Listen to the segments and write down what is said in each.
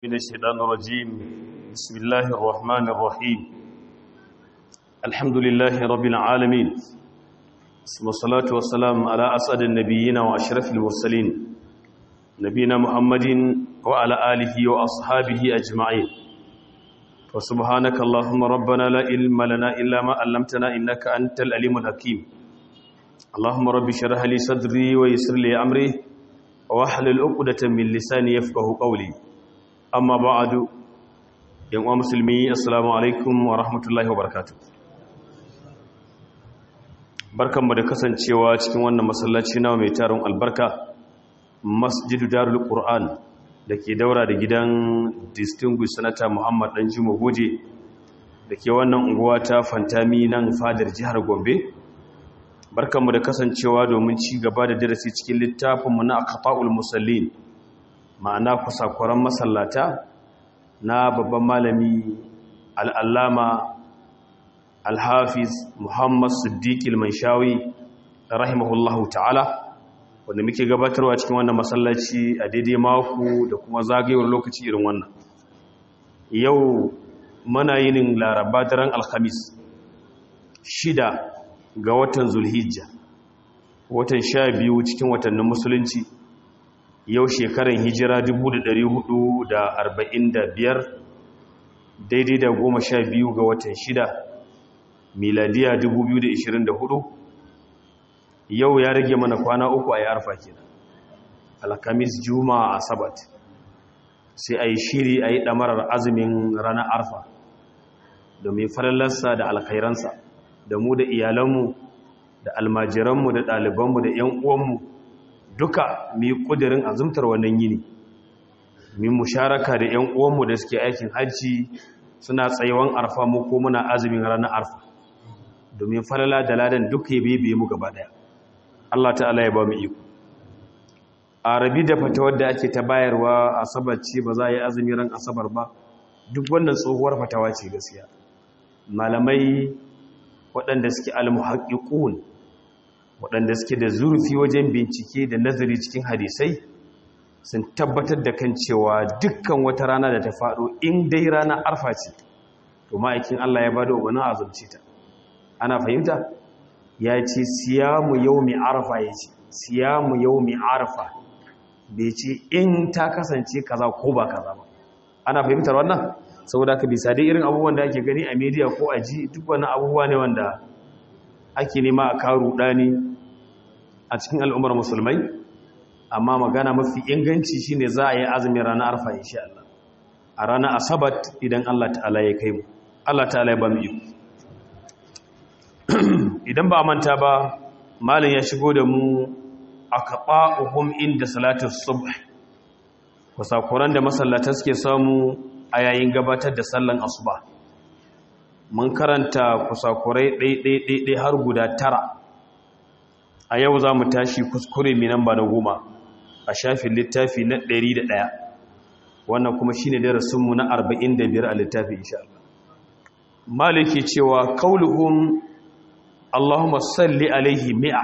من الشيطان الرجيم بسم الله الرحمن الرحيم الحمد لله رب العالمين ثم الصلاة والسلام على أسعد النبيين وأشرف المرسلين نبينا محمد وعلى آله وأصحابه أجمعين وسبحانك اللهم ربنا لا علم لنا إلا ما علمتنا إنك أنت العليم الحكيم اللهم رب اشرح لي صدري ويسر لي أمري واحلل عقدة من لساني يفقه قولي amma ba'adu yan uwa musulmi assalamu alaikum wa rahmatullahi wa barakatuh barkanmu da kasancewa cikin wannan masallaci nawa mai tarin albarka masjidu darul qur'an dake daura da gidan distinguished senator muhammad dan juma goje dake wannan unguwa ta fantami nan fadar jihar gombe barkanmu da kasancewa domin ci gaba da darasi cikin littafinmu na aqtaul musallin ma'ana kusakuran masallata na babban malami al'allama alhafiz muhammad siddiq ilmanshawi rahimahullahu ta'ala wanda muke gabatarwa cikin wannan masallaci a daidai mako da kuma zagayewar lokaci irin wannan yau mana yinin laraba daren alhamis shida ga watan zulhijja watan sha biyu cikin watannin musulunci yau shekaran hijira 445 daidai da goma sha biyu ga watan shida miladiya 2024 yau ya rage mana kwana uku a yi arfa kenan alkamis juma'a asabat sai a yi shiri a yi ɗamarar azumin ranar arfa domin falalarsa da alkhairansa da mu da iyalanmu da almajiranmu da ɗalibanmu da 'yan uwanmu duka mu yi ƙudurin azumtar wannan yini mu musharaka da 'yan uwanmu da suke aikin hajji suna tsayuwan arfa mu ko muna azumin ranar arfa domin falala da ladan duka ya bebe mu gaba daya Allah ta'ala ya ba mu iko a rabi da fatawar da ake ta bayarwa asabar ce ba za a yi azumin ran asabar ba duk wannan tsohuwar fatawa ce gaskiya malamai waɗanda suke almuhaƙiƙun waɗanda suke da zurfi wajen bincike da nazari cikin hadisai sun tabbatar da kan cewa dukkan wata rana da ta faɗo in dai rana arfa ce to ma'aikin Allah ya ba da umarnin azumci ta ana fahimta ya ce siyamu yaumi arfa ya ce siyamu yaumi arfa bai ce in ta kasance kaza ko ba kaza ba ana fahimtar wannan saboda ka bisa dai irin abubuwan da ake gani a media ko a ji duk wani abubuwa ne wanda ake nema a karu ɗani a cikin al'ummar musulmai amma magana mafi inganci shine za a yi azumin ranar arfa insha Allah a ranar asabat idan Allah ta'ala ya kai mu Allah ta'ala ya ba mu iko idan ba manta ba malin ya shigo da mu aqba'uhum inda salatus subh kusakuran da masallata suke samu a yayin gabatar da sallan asuba mun karanta kusakurai ɗaiɗaiɗaiɗai har guda tara a yau za mu tashi kuskure mai namba na goma a shafin littafi na ɗari da ɗaya wannan kuma shi ne darasinmu na arba'in da biyar a littafi insha Allah maliki cewa kauluhun Allahumma salli alaihi mi'a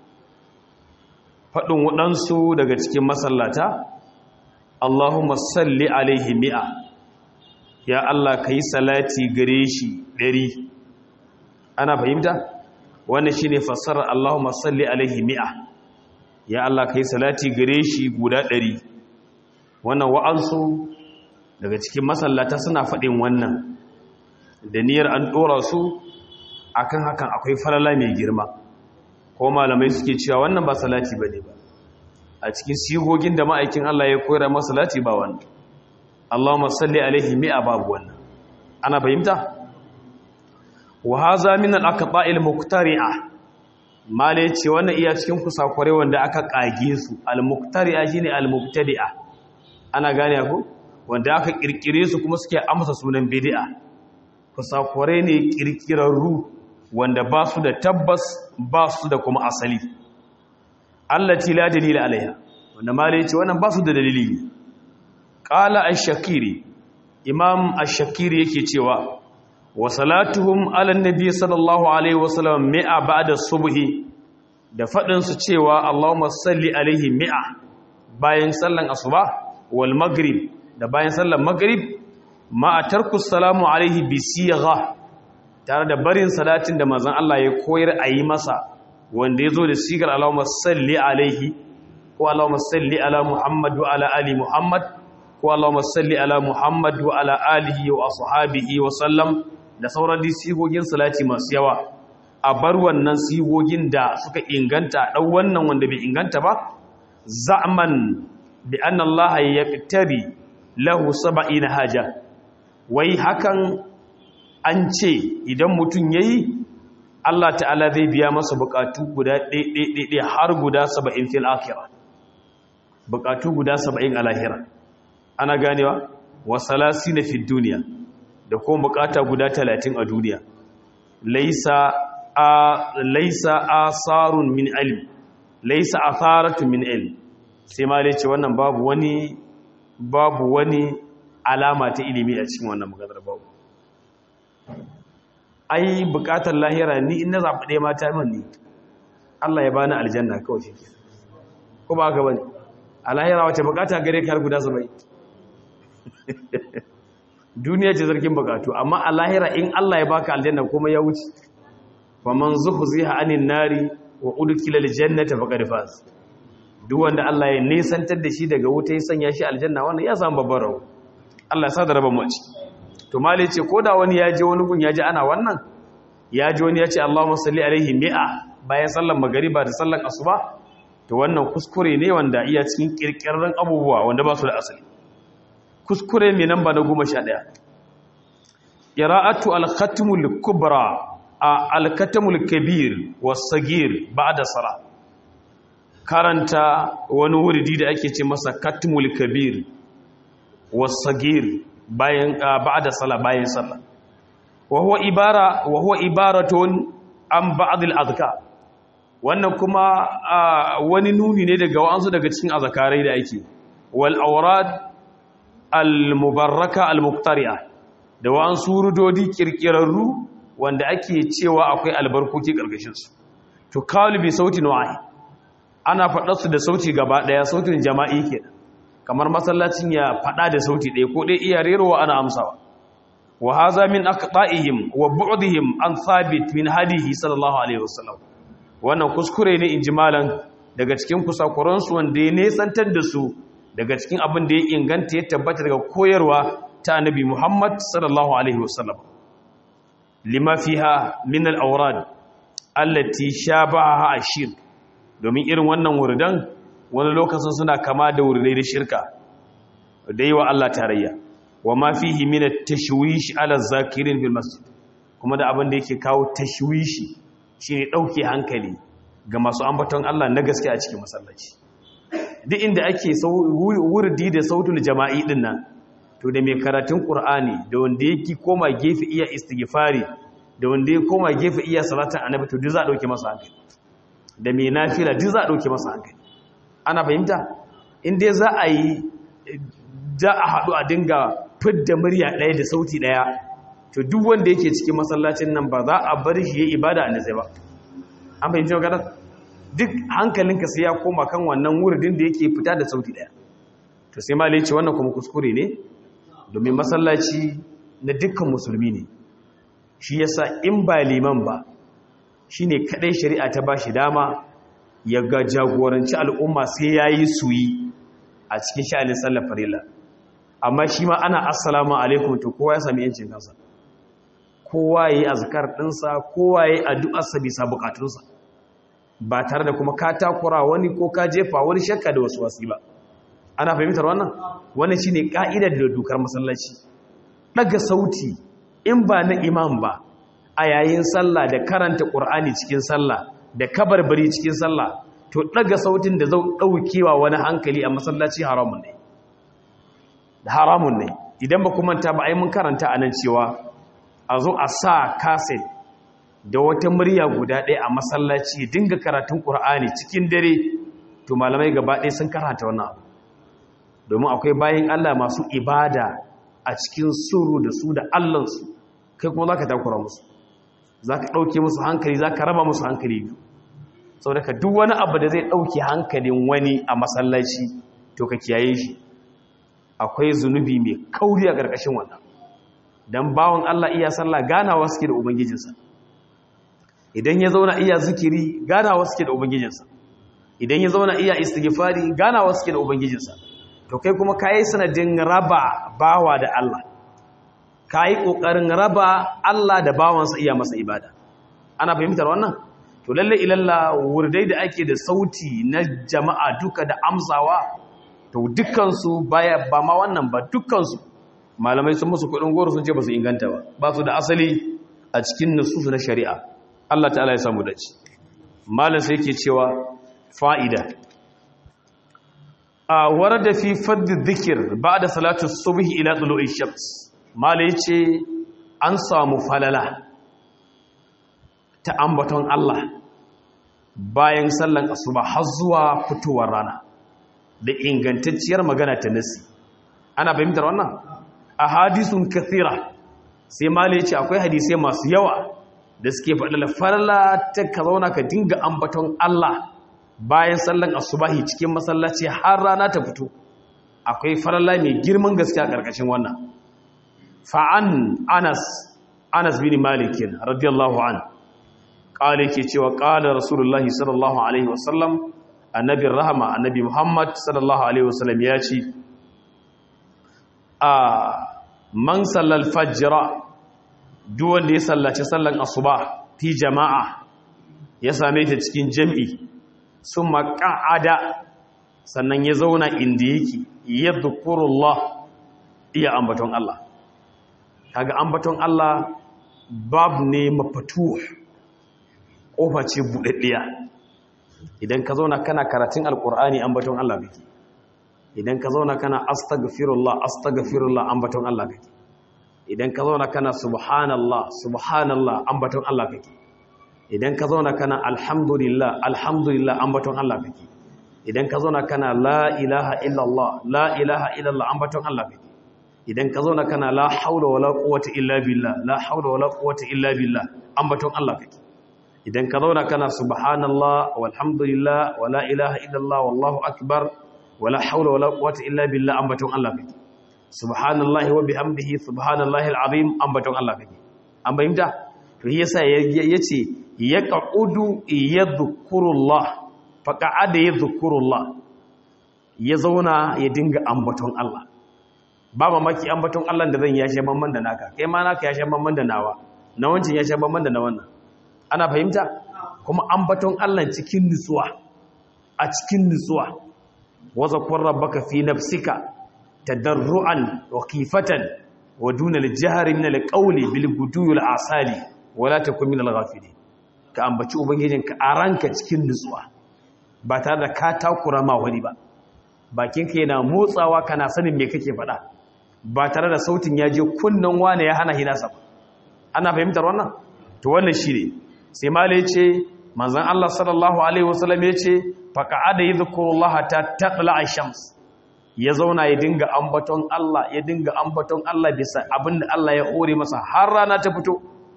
faɗin waɗansu daga cikin masallata Allahumma salli alaihi mi'a ya Allah ka yi salati gare shi ɗari ana fahimta? wannan shine fassarar Allahumma salli alaihi mi'a ya Allah kai salati gare shi guda ɗari. wannan wa'ansu daga cikin masallata suna faɗin wannan da niyyar an ɗora su akan hakan akwai falala mai girma ko malamai suke cewa wannan ba salati bane ba a cikin sigogin da ma'aikin Allah ya koyar masa salati ba wannan Allahumma salli alaihi mi'a babu wannan ana fahimta wa haza min al-aqba'il muqtari'a male ce wannan iya cikin kusakure wanda aka kage su al-muqtari'a shine al-mubtadi'a ana gane ku wanda aka kirkire su kuma suke amsa sunan bid'a kusakure ne kirkirarru wanda ba su da tabbas ba su da kuma asali allati la dalila alaiha wanda male ce wannan ba su da dalili qala ash-shakiri imam ash-shakiri yake cewa wa salatuhum ala nabi sallallahu alaihi wasallam mi'a ba'da subhi da fadin su cewa Allahumma salli alaihi mi'a bayan sallan asuba wal maghrib da bayan sallar maghrib ma atarku salamu alaihi bi sigha tare da barin salatin da manzon Allah ya koyar a yi masa wanda yazo da sigar Allahumma salli alaihi ko Allahumma salli ala Muhammad wa ala ali Muhammad ko Allahumma salli ala Muhammad wa ala alihi wa ashabihi wa sallam da sauran sigogin salati masu yawa a bar wannan sigogin da suka inganta ɗau wannan wanda bai inganta ba za'man bi anna Allah yaqtari lahu sab'ina haja wai hakan an ce idan mutum yayi Allah ta'ala zai biya masa bukatu guda ɗaiɗaiɗaiɗai har guda 70 fil akhirah bukatu guda 70 a lahira ana ganewa wa salasina fid duniya da kuma bukata guda 30 a duniya laisa a laisa asarun min ilm laisa atharatun min ilm sai ma ce wannan babu wani babu wani alama ta ilimi a cikin wannan maganar babu ai bukatar lahira ni in na zaɓi ɗaya mata min ne Allah ya bani aljanna kawai shi ko ba haka bane a lahira wace bukata gare ka har guda sabai duniya ce zargin bukatu amma a lahira in Allah ya baka aljanna kuma ya wuce faman zuhziha anin nari wa udkhila aljannata faqad faz duk wanda Allah ya nisantar da shi daga wuta ya sanya shi aljanna wannan ya samu babbar rawa Allah ya sada raba mu ci to mali ce koda wani ya je wani gun ya ji ana wannan ya ji wani ya ce Allahumma salli alaihi mi'a bayan sallar magariba da sallar asuba to wannan kuskure ne wanda iya cikin kirkirran abubuwa wanda ba su da asali kuskure mai namba na goma sha ɗaya ƙira'atu alkhatimul kubra a alkatamul kabir wasagir ba da sara karanta wani wuridi da ake ce masa katimul kabir wasagir bayan ba da sala bayan sala wahuwa ibara wahuwa ibaratun an ba'adil azka wannan kuma wani nuni ne daga wa'ansu daga cikin azakarai da ake wal aurad al-mubarraka al-muqtari'a da wa'an surudodi kirkirarru wanda ake cewa akwai albarkoki karkashin su to kalibi sautin wa'i ana faɗa su da sauti gaba daya sautin jama'i kenan kamar masallacin ya faɗa da sauti ɗaya ko dai iya rerowa ana amsawa wa hadha min aqta'ihim wa bu'dihim an thabit min hadihi sallallahu alaihi wasallam wannan kuskure ne injimalan daga cikin kusakuransu wanda ya nesantar da su daga cikin abin da ya inganta ya tabbata daga koyarwa ta annabi Muhammad sallallahu alaihi wasallam lima fiha min al-awrad allati shabaha ashir domin irin wannan wurdan wani lokacin suna kama da wurdai da shirka da yi wa Allah tarayya wa ma fihi min at-tashwish ala zakirin fil masjid kuma da abin da yake kawo tashwishi shine dauke hankali ga masu ambaton Allah na gaske a cikin masallaci duk inda ake wurdi da sautul jama'i din nan to da mai karatun qur'ani da wanda yake koma gefe iya istighfari da wanda yake koma gefe iya salatin annabi to duk za a dauke masa hankali da mai nafila duk za a dauke masa hankali ana fahimta in dai za a yi za a haɗu a dinga fidda murya ɗaya da sauti ɗaya to duk wanda yake cikin masallacin nan ba za a bar shi ya ibada a nazai ba an fahimci magana duk hankalinka sai ya koma kan wannan wuridin da yake fita da sauti daya to sai ma ce wannan kuma kuskure ne domin masallaci na dukkan musulmi ne shi yasa in ba liman ba shine kadai shari'a ta bashi dama ya ga jagoranci al'umma sai yayi suyi a cikin sha'anin sallar farilla amma shi ma ana assalamu alaikum to kowa ya sami yancin kansa kowa yayi azkar dinsa kowa yayi addu'ar sa bisa bukatunsa ba tare da kuma ka takura wani ko ka jefa wani shakka da wasu wasi ba ana fahimtar wannan wannan shine ka'idar da dokar masallaci daga sauti in ba na imam ba a yayin sallah da karanta qur'ani cikin sallah da kabarbari cikin sallah to daga sautin da zai daukewa wani hankali a masallaci haramun ne da haramun ne idan ba ku manta ba ai mun karanta anan cewa a zo a sa cassette da wata murya guda ɗaya a masallaci dinga karatun ƙur'ani cikin dare to malamai gaba ɗaya sun karanta wannan abu domin akwai bayan Allah masu ibada a cikin suru da su da allansu kai kuma za ka takura musu za ka ɗauke musu hankali za ka raba musu hankali biyu sau da ka duk wani abu da zai ɗauke hankalin wani a masallaci to ka kiyaye shi akwai zunubi mai kauri a ƙarƙashin wannan dan bawon Allah iya sallah ganawa suke da ubangijinsa idan ya zauna iya zikiri ganawa suke da ubangijinsa idan ya zauna iya istighfari ganawa suke da ubangijinsa to kai kuma kai sanadin raba bawa da Allah kai kokarin raba Allah da bawansa iya masa ibada ana fahimtar wannan to lalle ilalla wurdai da ake da sauti na jama'a duka da amsawa to dukkan su baya ba ma wannan ba dukkan su malamai sun musu kudin goro sun ce ba su inganta ba ba su da asali a cikin nususu na shari'a Allah ta'ala ya samu dace malam sai yake cewa fa'ida a warada fi fadd dhikr ba'da salatu subh ila tulu'i shams malam yace an samu falala ta ambaton Allah bayan sallan asuba har zuwa fitowar rana da ingantacciyar magana ta nasi ana fahimtar wannan ahadisun kathira sai malam yace akwai hadisai masu yawa da suke faɗa farla ta ka zauna ka dinga ambaton Allah bayan sallan asubahi cikin masallaci har rana ta fito akwai farla mai girman gaske a ƙarƙashin wannan fa'an Anas Anas bin Malik radiyallahu an qala yake cewa qala rasulullahi sallallahu alaihi wasallam annabi rahama annabi Muhammad sallallahu alaihi wasallam ya ce a man sallal fajra duk wanda ya sallaci sallan asuba fi jama'a ya same ta cikin jam'i sun maka'ada sannan ya zauna inda yake ya dhukurullah iya ambaton Allah kaga ambaton Allah babu ne mafatuh kofa ce buɗaɗɗiya idan ka zauna kana karatun alkur'ani ambaton Allah kake idan ka zauna kana astaghfirullah astaghfirullah ambaton Allah kake idan ka zauna kana subhanallah subhanallah ambaton Allah kake idan ka zauna kana alhamdulillah alhamdulillah ambaton Allah kake idan ka zauna kana la ilaha illallah la ilaha illallah ambaton Allah kake idan ka zauna kana la haula wala quwwata illa billah la haula wala quwwata illa billah ambaton Allah kake idan ka zauna kana subhanallah walhamdulillah wala ilaha illallah wallahu akbar wala haula wala quwwata illa billah ambaton Allah kake subhanallahi wa bihamdihi subhanallahi alazim ambaton Allah kake an bayyana to yasa yace yaqudu yadhkurullah faqa'ada yadhkurullah ya zauna ya dinga ambaton Allah ba mamaki ambaton Allah da zan yashe mamman da naka kai ma naka yashe mamman da nawa na wancin yashe mamman da na wannan ana fahimta kuma ambaton Allah cikin nutsuwa a cikin nutsuwa wa zakur rabbaka fi nafsika tadarruan wa khifatan wa duna al-jahri min al-qawli bil gudul asali wala takun min al-ghafilin ka ambaci ubangijinka a ranka cikin nutsuwa ba tare da ka takura ma wani ba bakinka yana motsawa kana sanin me kake faɗa ba tare da sautin ya je kunnan wane ya hana hinasa ba ana fahimtar wannan to wannan shine sai mala yace manzon Allah sallallahu alaihi wasallam yace faqa'ada yadhkurullaha ta taqla ash-shams ya zauna ya dinga ambaton Allah ya dinga ambaton Allah bisa abinda Allah ya hore masa har rana ta fito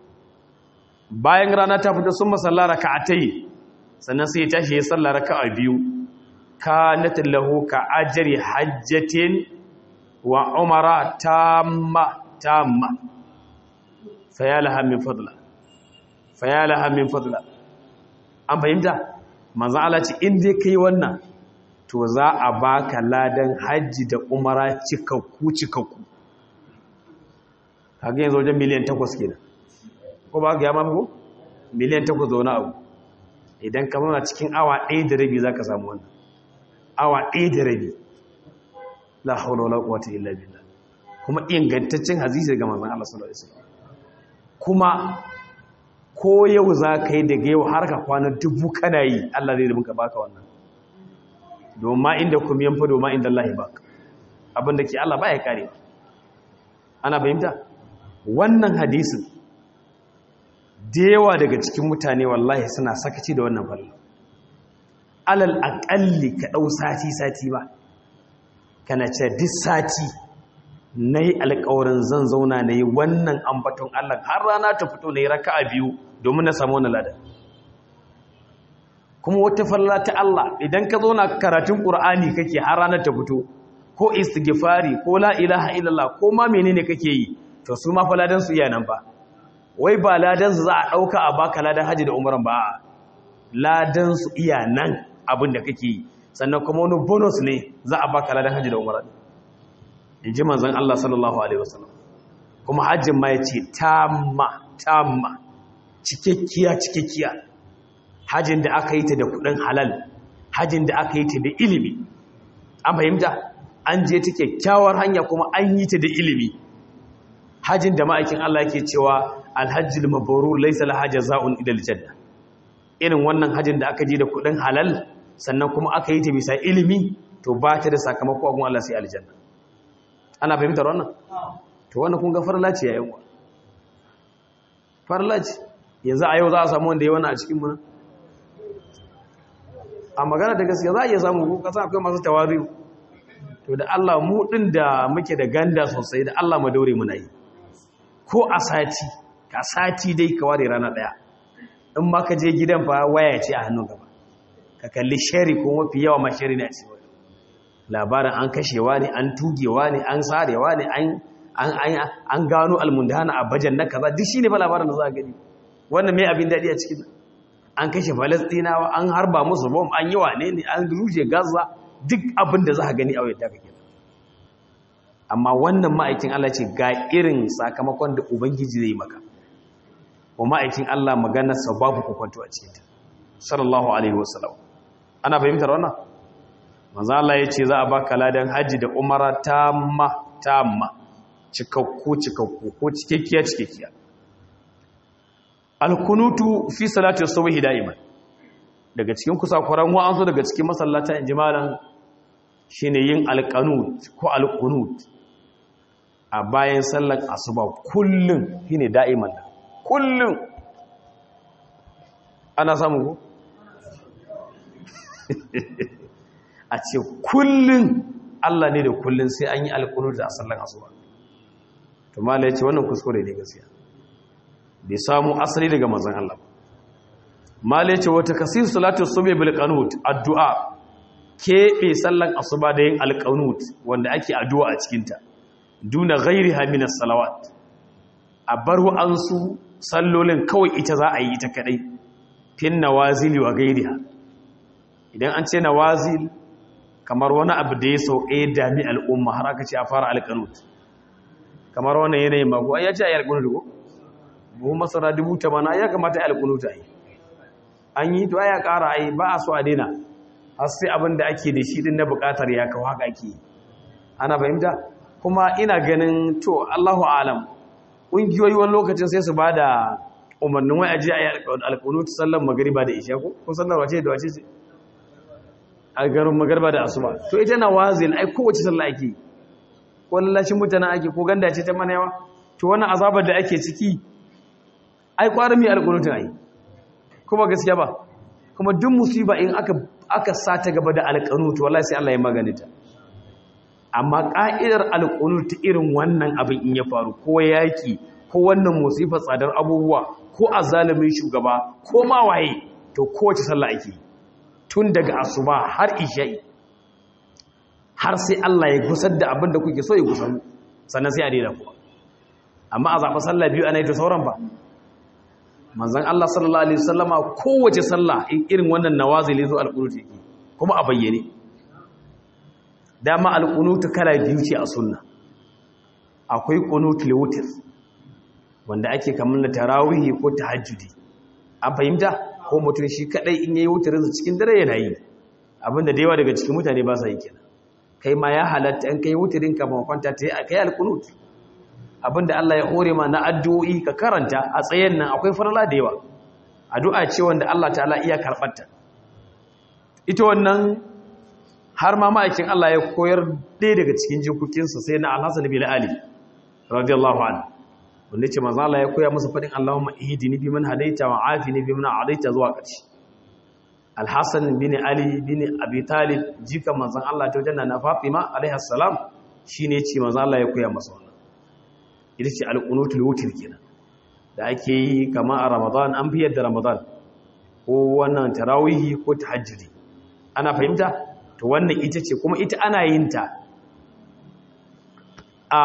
bayan rana ta fito sun masalla raka'atai sannan sai ya tashi ya salla raka'a biyu kanat lahu ka ajri hajjatin wa umara tamma tamma fayalaha min fadla fayalaha min fadla an fahimta manzo Allah ce in dai kai wannan to za a baka ladan hajji da umara cikakku cikakku kaga yanzu wajen miliyan 8 kenan ko ba ga ya mafi ko miliyan 8 zauna abu idan ka zauna cikin awa 1 da rabi zaka samu wannan awa 1 da rabi la haula wala quwwata illa billah kuma ingantaccen hadisi daga manzon Allah sallallahu alaihi wasallam kuma ko yau za ka yi daga yau har ka kwana dubu kana yi Allah zai rubuka baka wannan domin inda kuma yan fa domin inda Allah baka abinda ke Allah baya kare ana fahimta wannan hadisin da yawa daga cikin mutane wallahi suna sakaci da wannan falla alal aqalli ka dau sati sati ba kana ce duk sati na yi alkawarin zan zauna na yi wannan ambaton Allah har rana ta fito na yi raka a biyu domin na samu wani lada kuma wata falla ta Allah idan ka zauna karatun ƙur'ani kake har rana ta fito ko istighfari ko la ilaha illallah ko ma menene kake yi to su ma fa ladan su iya nan ba wai ba ladan su za a dauka a baka ladan haji da umran ba ladan su iya nan abin da kake yi sannan kuma wani bonus ne za a baka ladan haji da umran in ji manzon Allah sallallahu alaihi wasallam kuma hajjin ma yace tamma tamma cikakkiya cikakkiya hajjin da aka yi ta da kudin halal hajjin da aka yi ta da ilimi an fahimta an je ta kyakkyawar hanya kuma an yi ta da ilimi hajjin da ma'aikin Allah yake cewa alhajjul mabrur laysa la hajaza'un ila aljanna irin wannan hajjin da aka je da kudin halal sannan kuma aka yi ta bisa ilimi to ba ta da sakamako a gun Allah sai aljanna ana fahimtar wannan to wannan kun ga farla ce yayin wa farla ce yanzu a yau za a samu wanda ya wannan a cikin mu a magana da gaskiya za a iya samu ko kasa akwai masu tawari to da Allah mu din da muke da ganda sosai da Allah mu daure muna yi ko a sati ka sati dai ka ware rana daya in ma ka je gidan fa waya ce a hannun gaba ka kalli shari ko mafi yawa ma shari ne a cikin labarin an kashewa ne an tugewa ne an sarewa ne an gano almundana a bajan na kaza duk shine fa labarin da za a gani wannan mai abin daɗi a cikin an kashe falastinawa an harba musu bom an yi wane ne an ruje gaza duk abin da za a gani a wadda kake amma wannan ma'aikin Allah ce ga irin sakamakon da ubangiji zai maka wa ma'aikin Allah maganar sa babu kwakwato a cikin ta sallallahu alaihi wasallam ana fahimtar wannan manzo Allah ya ce za a baka ladan haji da umara tamma tamma cikakku cikakku ko cikakkiya cikakkiya alkunutu fi salati subhi da'iman daga cikin kusakuran wa'ansu daga cikin masallata injimalan shine yin alqanut ko alqunut a bayan sallar asuba kullun shine da'iman kullun ana samu ko a ce kullun Allah ne da kullun sai an yi alqunut a sallar asuba to mallai ce wannan kuskure ne gaskiya bai samu asali daga manzon Allah mallai ce wata kasir salatu subhi bil qanut addu'a kebe sallan asuba da yin alqanut wanda ake addu'a a cikin ta duna ghairiha min as-salawat a bar wa'ansu sallolin kawai ita za a yi ita kadai fin nawazili wa ghairiha idan an ce nawazil kamar wani abu da ya sauke dami al'umma har aka ce a fara alqanut kamar wannan yanayin mago ai ya ce ayi alqanut ko buhu masara dubu tamana ya kamata ayi alqanut ai an yi to ya ƙara ai ba a so a daina har sai abin da ake da shi din na buƙatar ya kawo haka ake ana fahimta kuma ina ganin to Allahu alam ƙungiyoyi wani lokacin sai su ba da umarnin wai aje a yi alƙunut sallar magariba da isha ko ko sallar wace da wace ce a garin magariba da asuba to ita na wazil ai kowace sallah ake ko lallashin mutane ake ko ganda ce ta mana yawa to wannan azabar da ake ciki ai kwarin mai alƙunutun ai kuma gaskiya ba kuma duk musiba in aka aka sata gaba da alƙunut wallahi sai Allah ya magane ta amma ƙa'idar alƙunut ta irin wannan abin in ya faru ko yaƙi ko wannan musifar tsadar abubuwa ko a zalimin shugaba ko ma waye to kowace sallah ake tun daga asuba har isha'i har sai Allah ya gusar da abin da kuke so ya gusar sannan sai a daina kuwa amma a zaɓa sallah biyu ana yi ta sauran ba manzan Allah sallallahu alaihi wasallama kowace sallah in irin wannan nawazili zo alƙunut yake kuma a bayyane dama alƙunutu kala biyu ce a sunna akwai ƙunutu lewutir wanda ake kamar da tarawihi ko tahajjudi an fahimta ko mutum shi kadai in yayi wutirinsa cikin dare yana yi abinda da yawa daga cikin mutane ba sa yi kenan kai ma ya halatta in kai wutirin ka ba kwanta ta yi kai alƙunut abinda Allah ya hore ma na addu'o'i ka karanta a tsayen nan akwai farla da yawa addu'a ce wanda Allah ta'ala iya karɓarta ita wannan har ma ma'aikin Allah ya koyar ɗaya daga cikin jikokinsa sai na alhassan bin ali radiyallahu anhu wanda ce manzo Allah ya koya masa fadin Allahumma ihdini fi man hadaita wa afini fi man adaita zuwa ƙarshe alhassan bin ali bin abi talib jika manzon Allah ta wajen na fatima alaiha salam shine ce manzo Allah ya koya masa wannan ita ce alqunutul wutr kenan da ake yi kamar a ramadan an fi yadda ramadan ko wannan tarawihi ko tahajjudi ana fahimta to wannan ita ce kuma ita ana yin ta a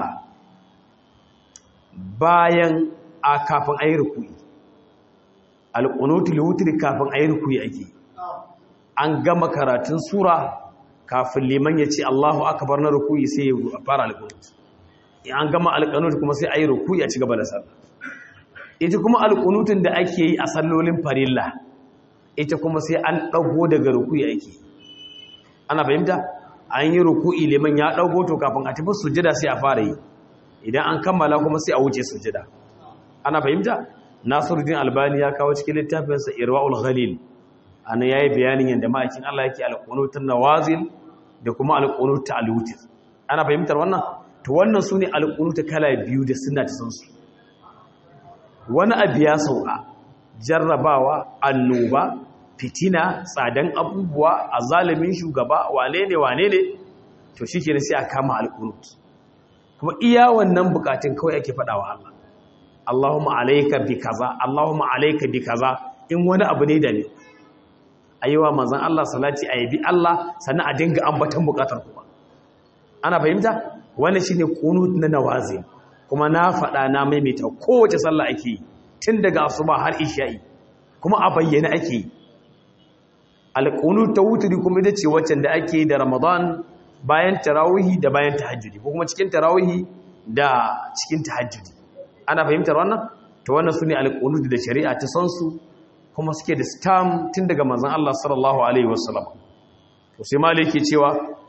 bayan a kafin ayi ruku'i alqunutul wutri kafin ayi ruku'i ake an gama karatun sura kafin liman ya ce Allahu akbar na ruku'i sai ya fara alqunut an gama alqunut kuma sai ayi ruku'i a ci gaba da sallah ita kuma alqunutun da ake yi a sallolin farilla ita kuma sai an dago daga ruku'i ake ana fahimta an yi ruku'i liman ya dago to kafin a tafi sujada sai a fara yi idan an kammala kuma sai a wuce sujada ana fahimta nasiruddin albani ya kawo cikin littafinsa irwaul ghalil ana yayi bayanin yadda ma'aikin Allah yake alqunutun nawazil da kuma alqunut alwutir ana fahimtar wannan to wannan sune alqunut kala biyu da sunna ta san su wani abu ya sauka jarrabawa annoba fitina tsadan abubuwa azalimin shugaba wane ne wane ne to shikenan sai a kama alqunut kuma iya wannan bukatun kawai ake faɗawa Allah Allahumma alayka bi kaza Allahumma alayka bi kaza in wani abu ne da ne ayiwa manzon Allah salati ayi Allah sannan a dinga ambatan bukatar kuma ana fahimta wannan shine qunut na nawazi kuma na faɗa na maimaita kowace sallah ake yi tun daga asuba har isha'i kuma a bayyana ake yi alqunut tawtiri kuma ita ce wacce da ake yi da Ramadan bayan tarawihi da bayan tahajjudi ko kuma cikin tarawihi da cikin tahajjudi ana fahimtar wannan to wannan sune alqunut da shari'a ta san su kuma suke da stam tun daga manzon Allah sallallahu alaihi wasallam to sai maliki cewa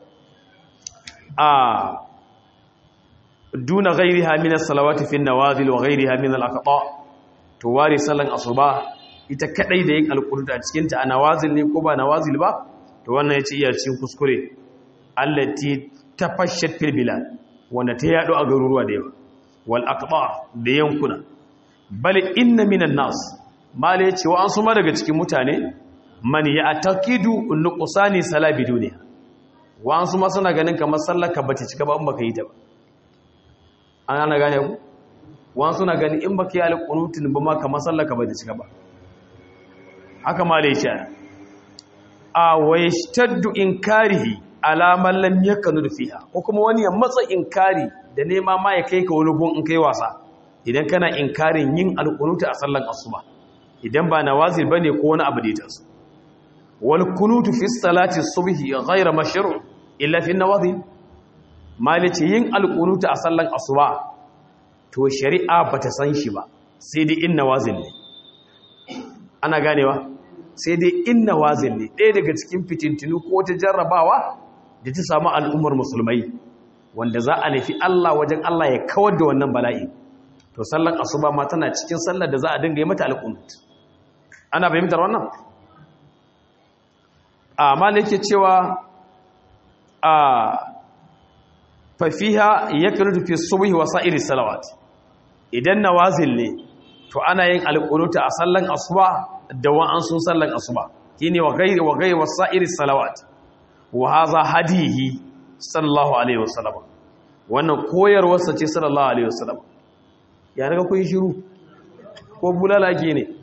a duna ghairiha min as-salawati fi an-nawazil wa ghairiha min al-aqta to wari sallan asuba ita kadai da yin alqunut a cikin ta a nawazil ne ko ba nawazil ba to wannan yace iya cikin kuskure allati tafashat fil bilad wanda ta yado a garuruwa da yawa wal aqta da yankuna bal inna minan nas mala yace wa an suma daga cikin mutane man ya'taqidu nuqsani salabi duniya wa an suma suna ganin kamar sallaka bace cika ba in baka yi ta ba an ana gane ku wa suna ganin in baka yi alqunutin ba ma kamar sallaka bace cika ba haka mala yace a wayashtaddu inkarihi alaman lam yakunu fiha ko kuma wani ya matsa inkari da nema ma ya kai ka wani gun in kai wasa idan kana inkarin yin alqunuta a sallan asuba idan ba nawazil bane ko wani abu da ya taso wal kunutu fi salati subhi ghayra mashru' illa fi nawazil malice yin alqunuta a sallan asuba to shari'a bata san shi ba sai dai in nawazil ne ana ganewa sai dai in nawazil ne ɗaya daga cikin fitintinu ko ta jarrabawa da ta samu al'ummar musulmai wanda za a nufi Allah wajen Allah ya kawar da wannan bala'i to sallar asuba ma tana cikin sallar da za a dinga yi mata alƙunut ana fahimtar wannan a malike cewa a fafiha ya kanutu fi subhi wa sa'iri salawat idan nawazil ne to ana yin alƙunuta a sallan asuba da wa'ansun sallan asuba shine wa ghairi wa ghairi wa sa'iri salawat wa haza hadihi sallallahu alaihi wasallam wannan koyarwarsa ce sallallahu alaihi wasallam ya daga kun shiru ko bulala ke ne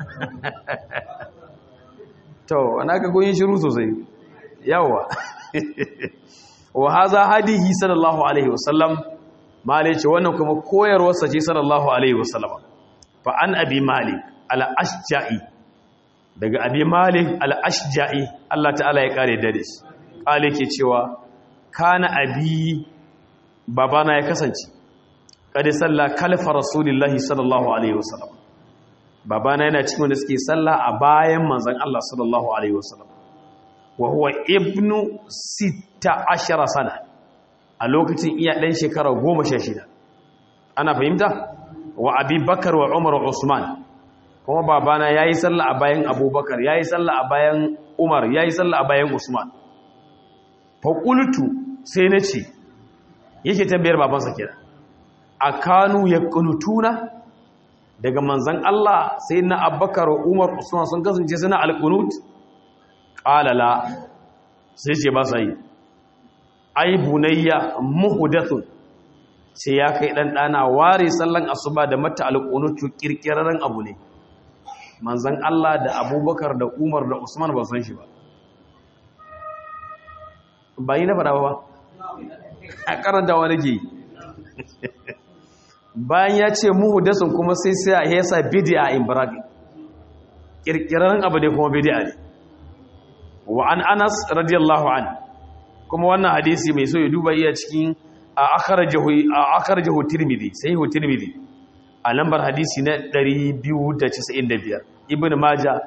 to ana ka kun shiru sosai yawa wa haza hadihi sallallahu alaihi wasallam malai ce wannan kuma koyarwarsa ce sallallahu alaihi wasallam fa an abi malik al-ashja'i daga abi malik al-ashja'i Allah ta'ala ya kare da shi kale ke cewa kana abi babana ya kasance kada salla kalfa rasulillahi sallallahu alaihi wasallam babana yana cikin wanda suke salla a bayan manzon Allah sallallahu alaihi wasallam wa huwa ibnu 16 sana a lokacin iya dan shekara 16 ana fahimta wa abubakar wa umar wa usman kuma babana yayi salla a bayan abubakar yayi salla a bayan umar yayi salla a bayan usman faƙultu sai na ce yake tambayar babansa kira a kanu ya ƙunutuna daga manzan Allah sai na abbakar umar usman sun kasance suna alƙunut ƙalala sai ce ba sa yi ai bunayya muhudathun sai ya kai ɗanɗana ware sallan asuba da mata alƙunutu ƙirƙirarren abu ne manzan Allah da abubakar da umar da usman ba san shi ba ba yi na faɗa ba a karanta wani ke bayan ya ce muhudasun kuma sai sai ya sa bid'a in bragi kirkiran abu ne kuma bid'a ne wa an Anas radiyallahu an kuma wannan hadisi mai so ya duba iya cikin a akhrajahu a akhrajahu Tirmidhi sahihu Tirmidhi a lambar hadisi na 295 Ibn Majah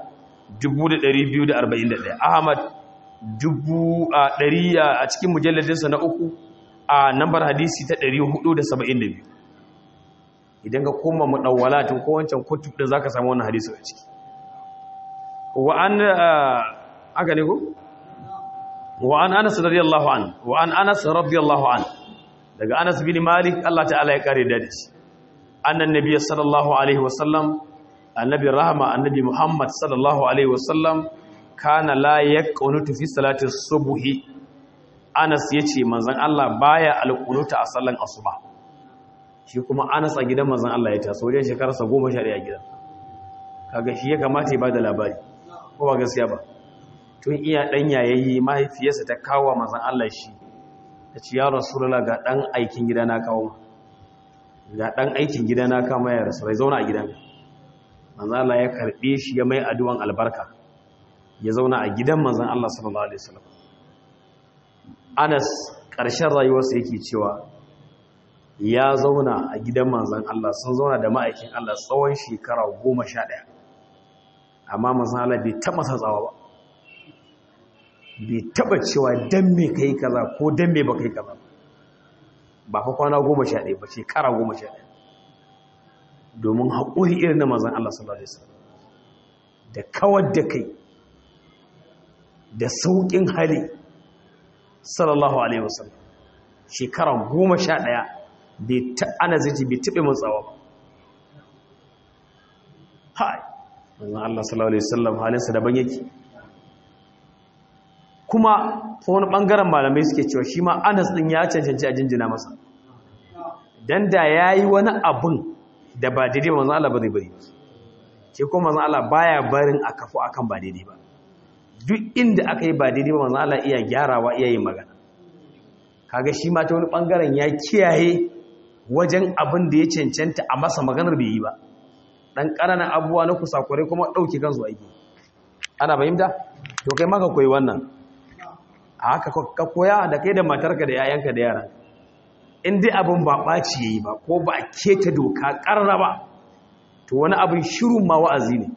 2241 Ahmad dubu a ɗari a cikin mujalladinsa na uku a nambar hadisi ta 472 idan ka koma muɗawalatin ko wancan kutub da za ka samu wannan hadisi a ciki wa'an aka ne ko? wa'an anas radiyallahu an wa'an anas radiyallahu an daga anas bin malik Allah ta'ala ya kare da shi annan nabiyyi sallallahu alaihi wasallam annabi rahama annabi muhammad sallallahu alaihi wasallam kana la yaqunutu fi salati subhi Anas yace manzon Allah baya alqunuta a sallan asuba shi kuma Anas a gidan manzon Allah ya taso wajen shekararsa 11 a gidan kaga shi ya kamata ya bada labari ko ba gaskiya ba tun iya dan yayayi mahaifiyarsa ta kawo manzon Allah shi tace ya rasulullah ga dan aikin gida na kawo ga dan aikin gida na kama ya rasu rai zauna a gidan manzon Allah ya karbe shi ya mai addu'an albarka ya zauna a gidan manzan Allah sallallahu Alaihi wasallam Anas ƙarshen rayuwarsa yake cewa ya zauna a gidan manzan Allah sun zauna da ma'aikin Allah tsawon shekara goma sha ɗaya amma manzan Allah bai taɓa satsawa ba bai taɓa cewa don me ka yi kaza ko don me ba ka yi kaza ba fa kwana goma sha ɗaya ba shekara goma sha ɗaya domin haƙuri irin na manzan Allah sallallahu Alaihi wasallam da kawar da kai da sauƙin hali sallallahu alaihi wasallam shekara goma sha ɗaya bai ta ana zai bai taɓe matsawa ba hai wannan Allah sallallahu alaihi wasallam halinsa daban yake kuma ta wani ɓangaren malamai suke cewa shi ma anas ɗin ya cancanci a jinjina masa don da ya yi wani abin da ba daidai manzan Allah ba zai bari ce kuma manzan Allah baya barin a kafu akan ba daidai ba duk inda aka yi ba daidai ba manzan Allah iya gyarawa iya yin magana kaga shi ma ta wani ɓangaren ya kiyaye wajen abin da ya cancanta a masa maganar bai yi ba ɗan ƙananan abubuwa na kusakurai kuma ɗauke kansu aiki ana fahimta to kai maka koyi wannan a haka ka koya da kai da matarka da yayanka da yara in dai abin ba ɓaci yayi ba ko ba a keta doka ƙarra ba to wani abin shirin ma wa'azi ne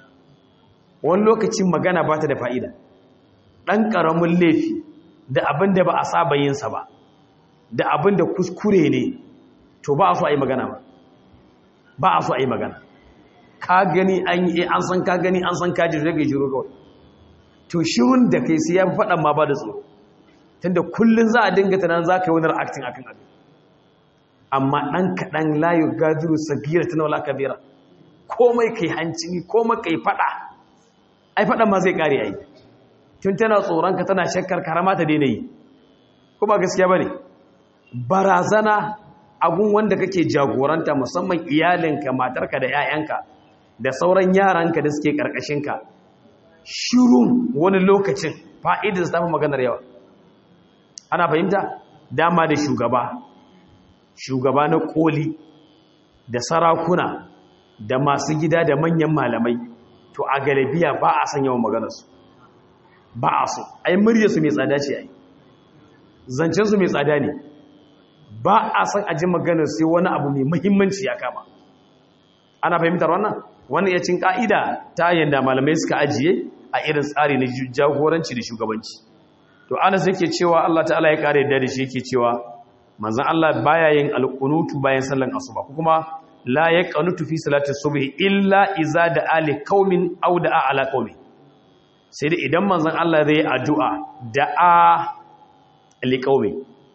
wani lokacin magana ba ta da fa'ida ɗan ƙaramin laifi da abin da ba a saba yinsa ba da abin da kuskure ne to ba a so a yi magana ba ba a so a yi magana ka gani an yi an san ka gani an san ka ji rage shiru kawai to shirun da kai sai ya fi faɗan ma ba da tsoro tunda kullum za a dinga tunan za ka yi wani reacting akan abin amma ɗan kaɗan layu gaziru sagira ta naula kabira komai kai hancini komai kai faɗa ai faɗan ma zai ƙare ai tun tana tsoronka tana shakkar karama ta daina yi ko ba gaskiya ba ne barazana agun wanda kake jagoranta musamman iyalinka matarka da 'ya'yanka da sauran yaranka da suke ƙarƙashinka shirun wani lokacin fa'idar ta fi maganar yawa ana fahimta dama da shugaba shugaba na koli da sarakuna da masu gida da manyan malamai to a galibiya ba a san yawan maganarsu ba a so ai muryarsu mai tsada ce ai zancensu mai tsada ne ba a san aji maganar sai wani abu mai muhimmanci ya kama ana fahimtar wannan wannan ya cin ka'ida ta yadda malamai suka ajiye a irin tsari na jagoranci da shugabanci to anas yake cewa Allah ta'ala ya kare da shi yake cewa manzon Allah baya yin alqunutu bayan sallan asuba ko kuma la yaqnutu fi salati subhi illa iza da ali qaumin aw da ala qaumi sai da idan manzon Allah zai addu'a da'a li qaumi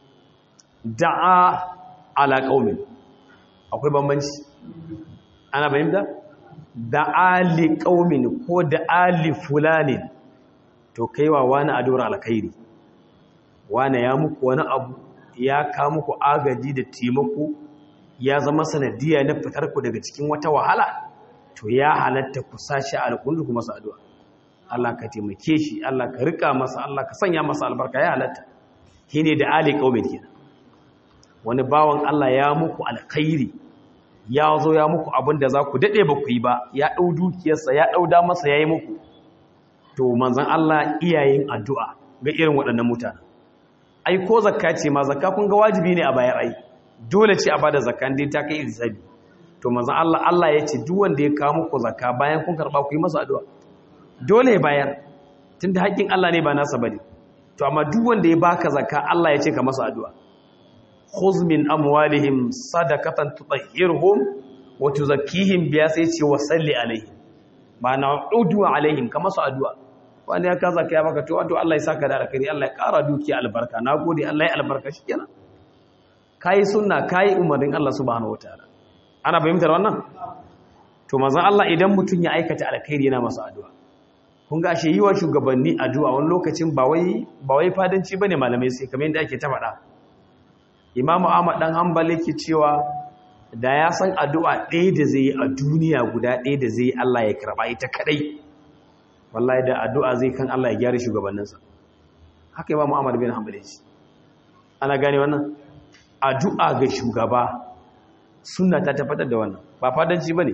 da'a ala qaumi akwai bambanci ana fahimta da ali qaumin ko da ali fulanin to kaiwa wani addu'ar alkhairi wani ya muku wani abu ya ka muku agaji da taimako ya zama sanadiyya na fitar ku daga cikin wata wahala to ya halatta ku sashi alƙundu ku masa addu'a Allah ka taimake shi Allah ka rika masa Allah ka sanya masa albarka ya halatta shine da ali qaumin kenan wani bawan Allah ya muku alkhairi ya zo ya muku abin da za ku daɗe ba ku yi ba ya ɗau dukiyarsa ya ɗau damarsa ya yi muku to manzan Allah iyayen addu'a ga irin waɗannan mutane ai ko zakka ce ma zakka kun ga wajibi ne a bayar ai dole ce a bada zakka dai ta kai isabi to manzan Allah Allah ya ce duk wanda ya kawo muku zakka bayan kun karɓa ku yi masa addu'a dole ya bayar tunda haƙƙin Allah ne ba nasa bane to amma duk wanda ya baka zakka Allah ya ce ka masa addu'a khuz min amwalihim sadaqatan tutahhirhum wa tuzakkihim biya sai ce wa salli alaihim ma'ana udu alaihim ka masa addu'a wani ya kaza kai baka to wato Allah ya saka da alkhairi Allah ya kara dukiya albarka nagode Allah ya albarka shikenan kai sunna kai umarnin Allah subhanahu wataala ana fahimtar wannan to manzon Allah idan mutun ya aikata alkhairi yana masa addu'a kun ga ashe yiwa shugabanni addu'a wani lokacin ba wai ba wai fadanci bane malamai sai kamar yadda ake ta faɗa Imam Ahmad dan Hanbali yake cewa da ya san addu'a ɗaya da zai yi a duniya guda ɗaya da zai yi Allah ya karɓa ita kaɗai wallahi da addu'a zai kan Allah ya gyara shugabanninsa haka Imam Ahmad bin Hanbali shi ana gane wannan addu'a ga shugaba sunna ta tabbatar da wannan ba fadanci bane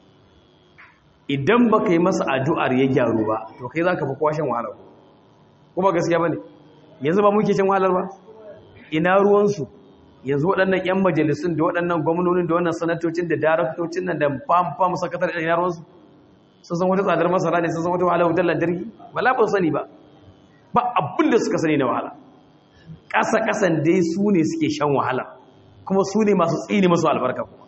idan baka yi masa addu'ar ya gyaru ba to kai zaka fi kwashin wahala ko kuma gaskiya bane yanzu ba muke cin wahalar ba ina ruwansu yanzu waɗannan 'yan majalisun da waɗannan gwamnonin da wannan sanatocin da daraktocin nan da fam-fam sakatar ina ruwansu sun san wata tsadar masara ne sun san wata wahala wutar lantarki ba labar sani ba ba abin da suka sani na wahala ƙasa-ƙasan dai su ne suke shan wahala kuma su ne masu tsini masu albarka kuma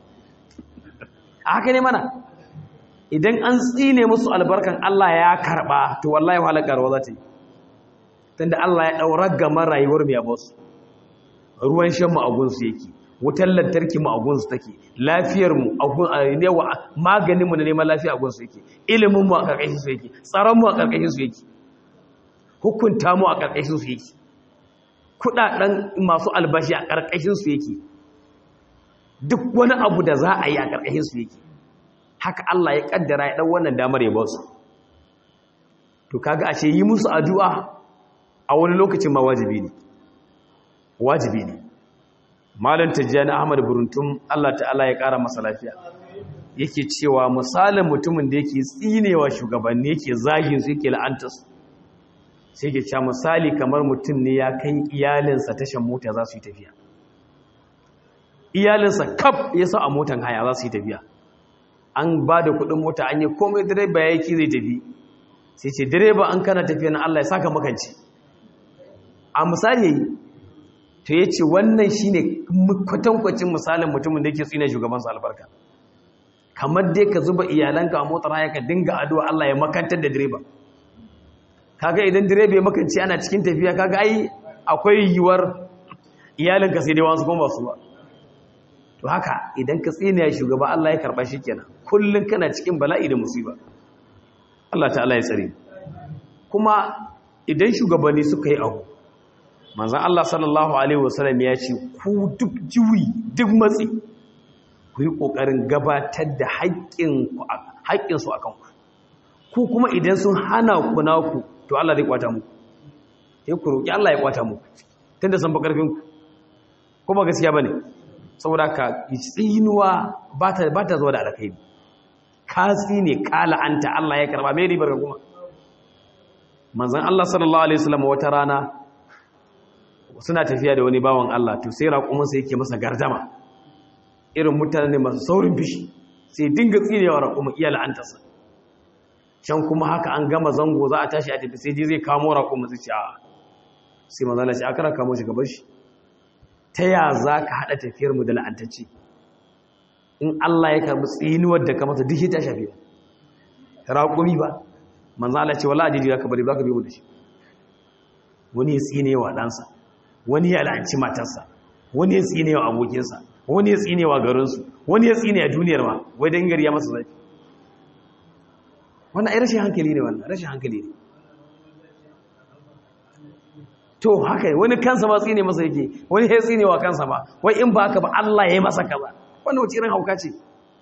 a haka ne mana idan an tsine musu albarkan Allah ya karɓa to wallahi wahalar ƙarwa za ta yi tunda Allah ya ɗaura gama rayuwar mai abuwa ruwan shan mu a gunsu yake wutar lantarki mu a gunsu take lafiyar mu a gun ne wa maganin mu na neman lafiya a gunsu yake ilimin mu a karkashin su yake tsaron mu a karkashin su yake hukunta mu a karkashin su yake kudaden masu albashi a karkashin su yake duk wani abu da za a yi a karkashin su yake haka Allah ya kaddara ya dan wannan damar ya ba su to kaga ashe yi musu addu'a a wani lokacin ma wajibi ne wajibi ne malam tijjani ahmad buruntum Allah ta'ala ya kara masa lafiya yake cewa misalin mutumin da yake tsinewa shugabanni yake zagin su yake la'anta su sai yake cewa misali kamar mutum ne ya kai iyalinsa tashan mota za su yi tafiya iyalinsa kaf ya sa a motan haya za su yi tafiya an ba da kuɗin mota an yi komai direba ya yi zai tafi sai ce direba an kana tafiya na Allah ya saka makanci a misali yayi to ya ce wannan shi ne kwatankwacin misalin mutumin da yake tsina shugabansa albarka kamar dai ka zuba iyalanka a motar haya ka dinga addu'a Allah ya makantar da direba kaga idan direba ya makanci ana cikin tafiya kaga ai akwai yiwuwar iyalinka sai dai wasu kuma su ba to haka idan ka tsina shugaba Allah ya karba shi kenan kullun kana cikin bala'i da musiba Allah ta'ala ya tsare kuma idan shugabanni suka yi abu manzan Allah sallallahu Alaihi wasallam ya ce ku duk jiwi duk matsi ku yi ƙoƙarin gabatar da haƙƙinsu a kanku ku kuma idan sun hana ku naku to Allah zai kwata muku ya ku roƙi Allah ya kwata muku tun da san bakarfinku kuma gaskiya ba ne saboda ka tsinuwa ba ta zuwa da alkhairi ka tsine ka la'anta Allah ya karba mai ribar kuma manzan Allah sallallahu Alaihi wasallam wata rana suna tafiya da wani bawan Allah to sai raƙuminsa yake masa gardama irin mutane masu saurin fishi sai dinga tsinewa raƙumin iya la'antarsa can kuma haka an gama zango za a tashi a tafi sai ji zai kamo raƙumin su ce a sai mazala ce aka kamo shi gaban shi ta ya za ka haɗa tafiyar mu da la'antacci in Allah ya karɓi tsinuwar da ka masa duk ta shafi raƙumi ba manzala ce wala ajiji ka bari ba ka biyo da shi wani ya tsinewa ɗansa wani ya la'anci matarsa wani ya tsine wa abokinsa wani ya tsine wa garinsu wani ya tsine a duniyar ma wai don gari ya masa zafi wannan ai rashin hankali ne wannan rashin hankali ne to haka wani kansa ma tsine masa yake wani ya tsine wa kansa ba wai in ba haka ba Allah ya yi masa kaza wannan wace irin hauka ce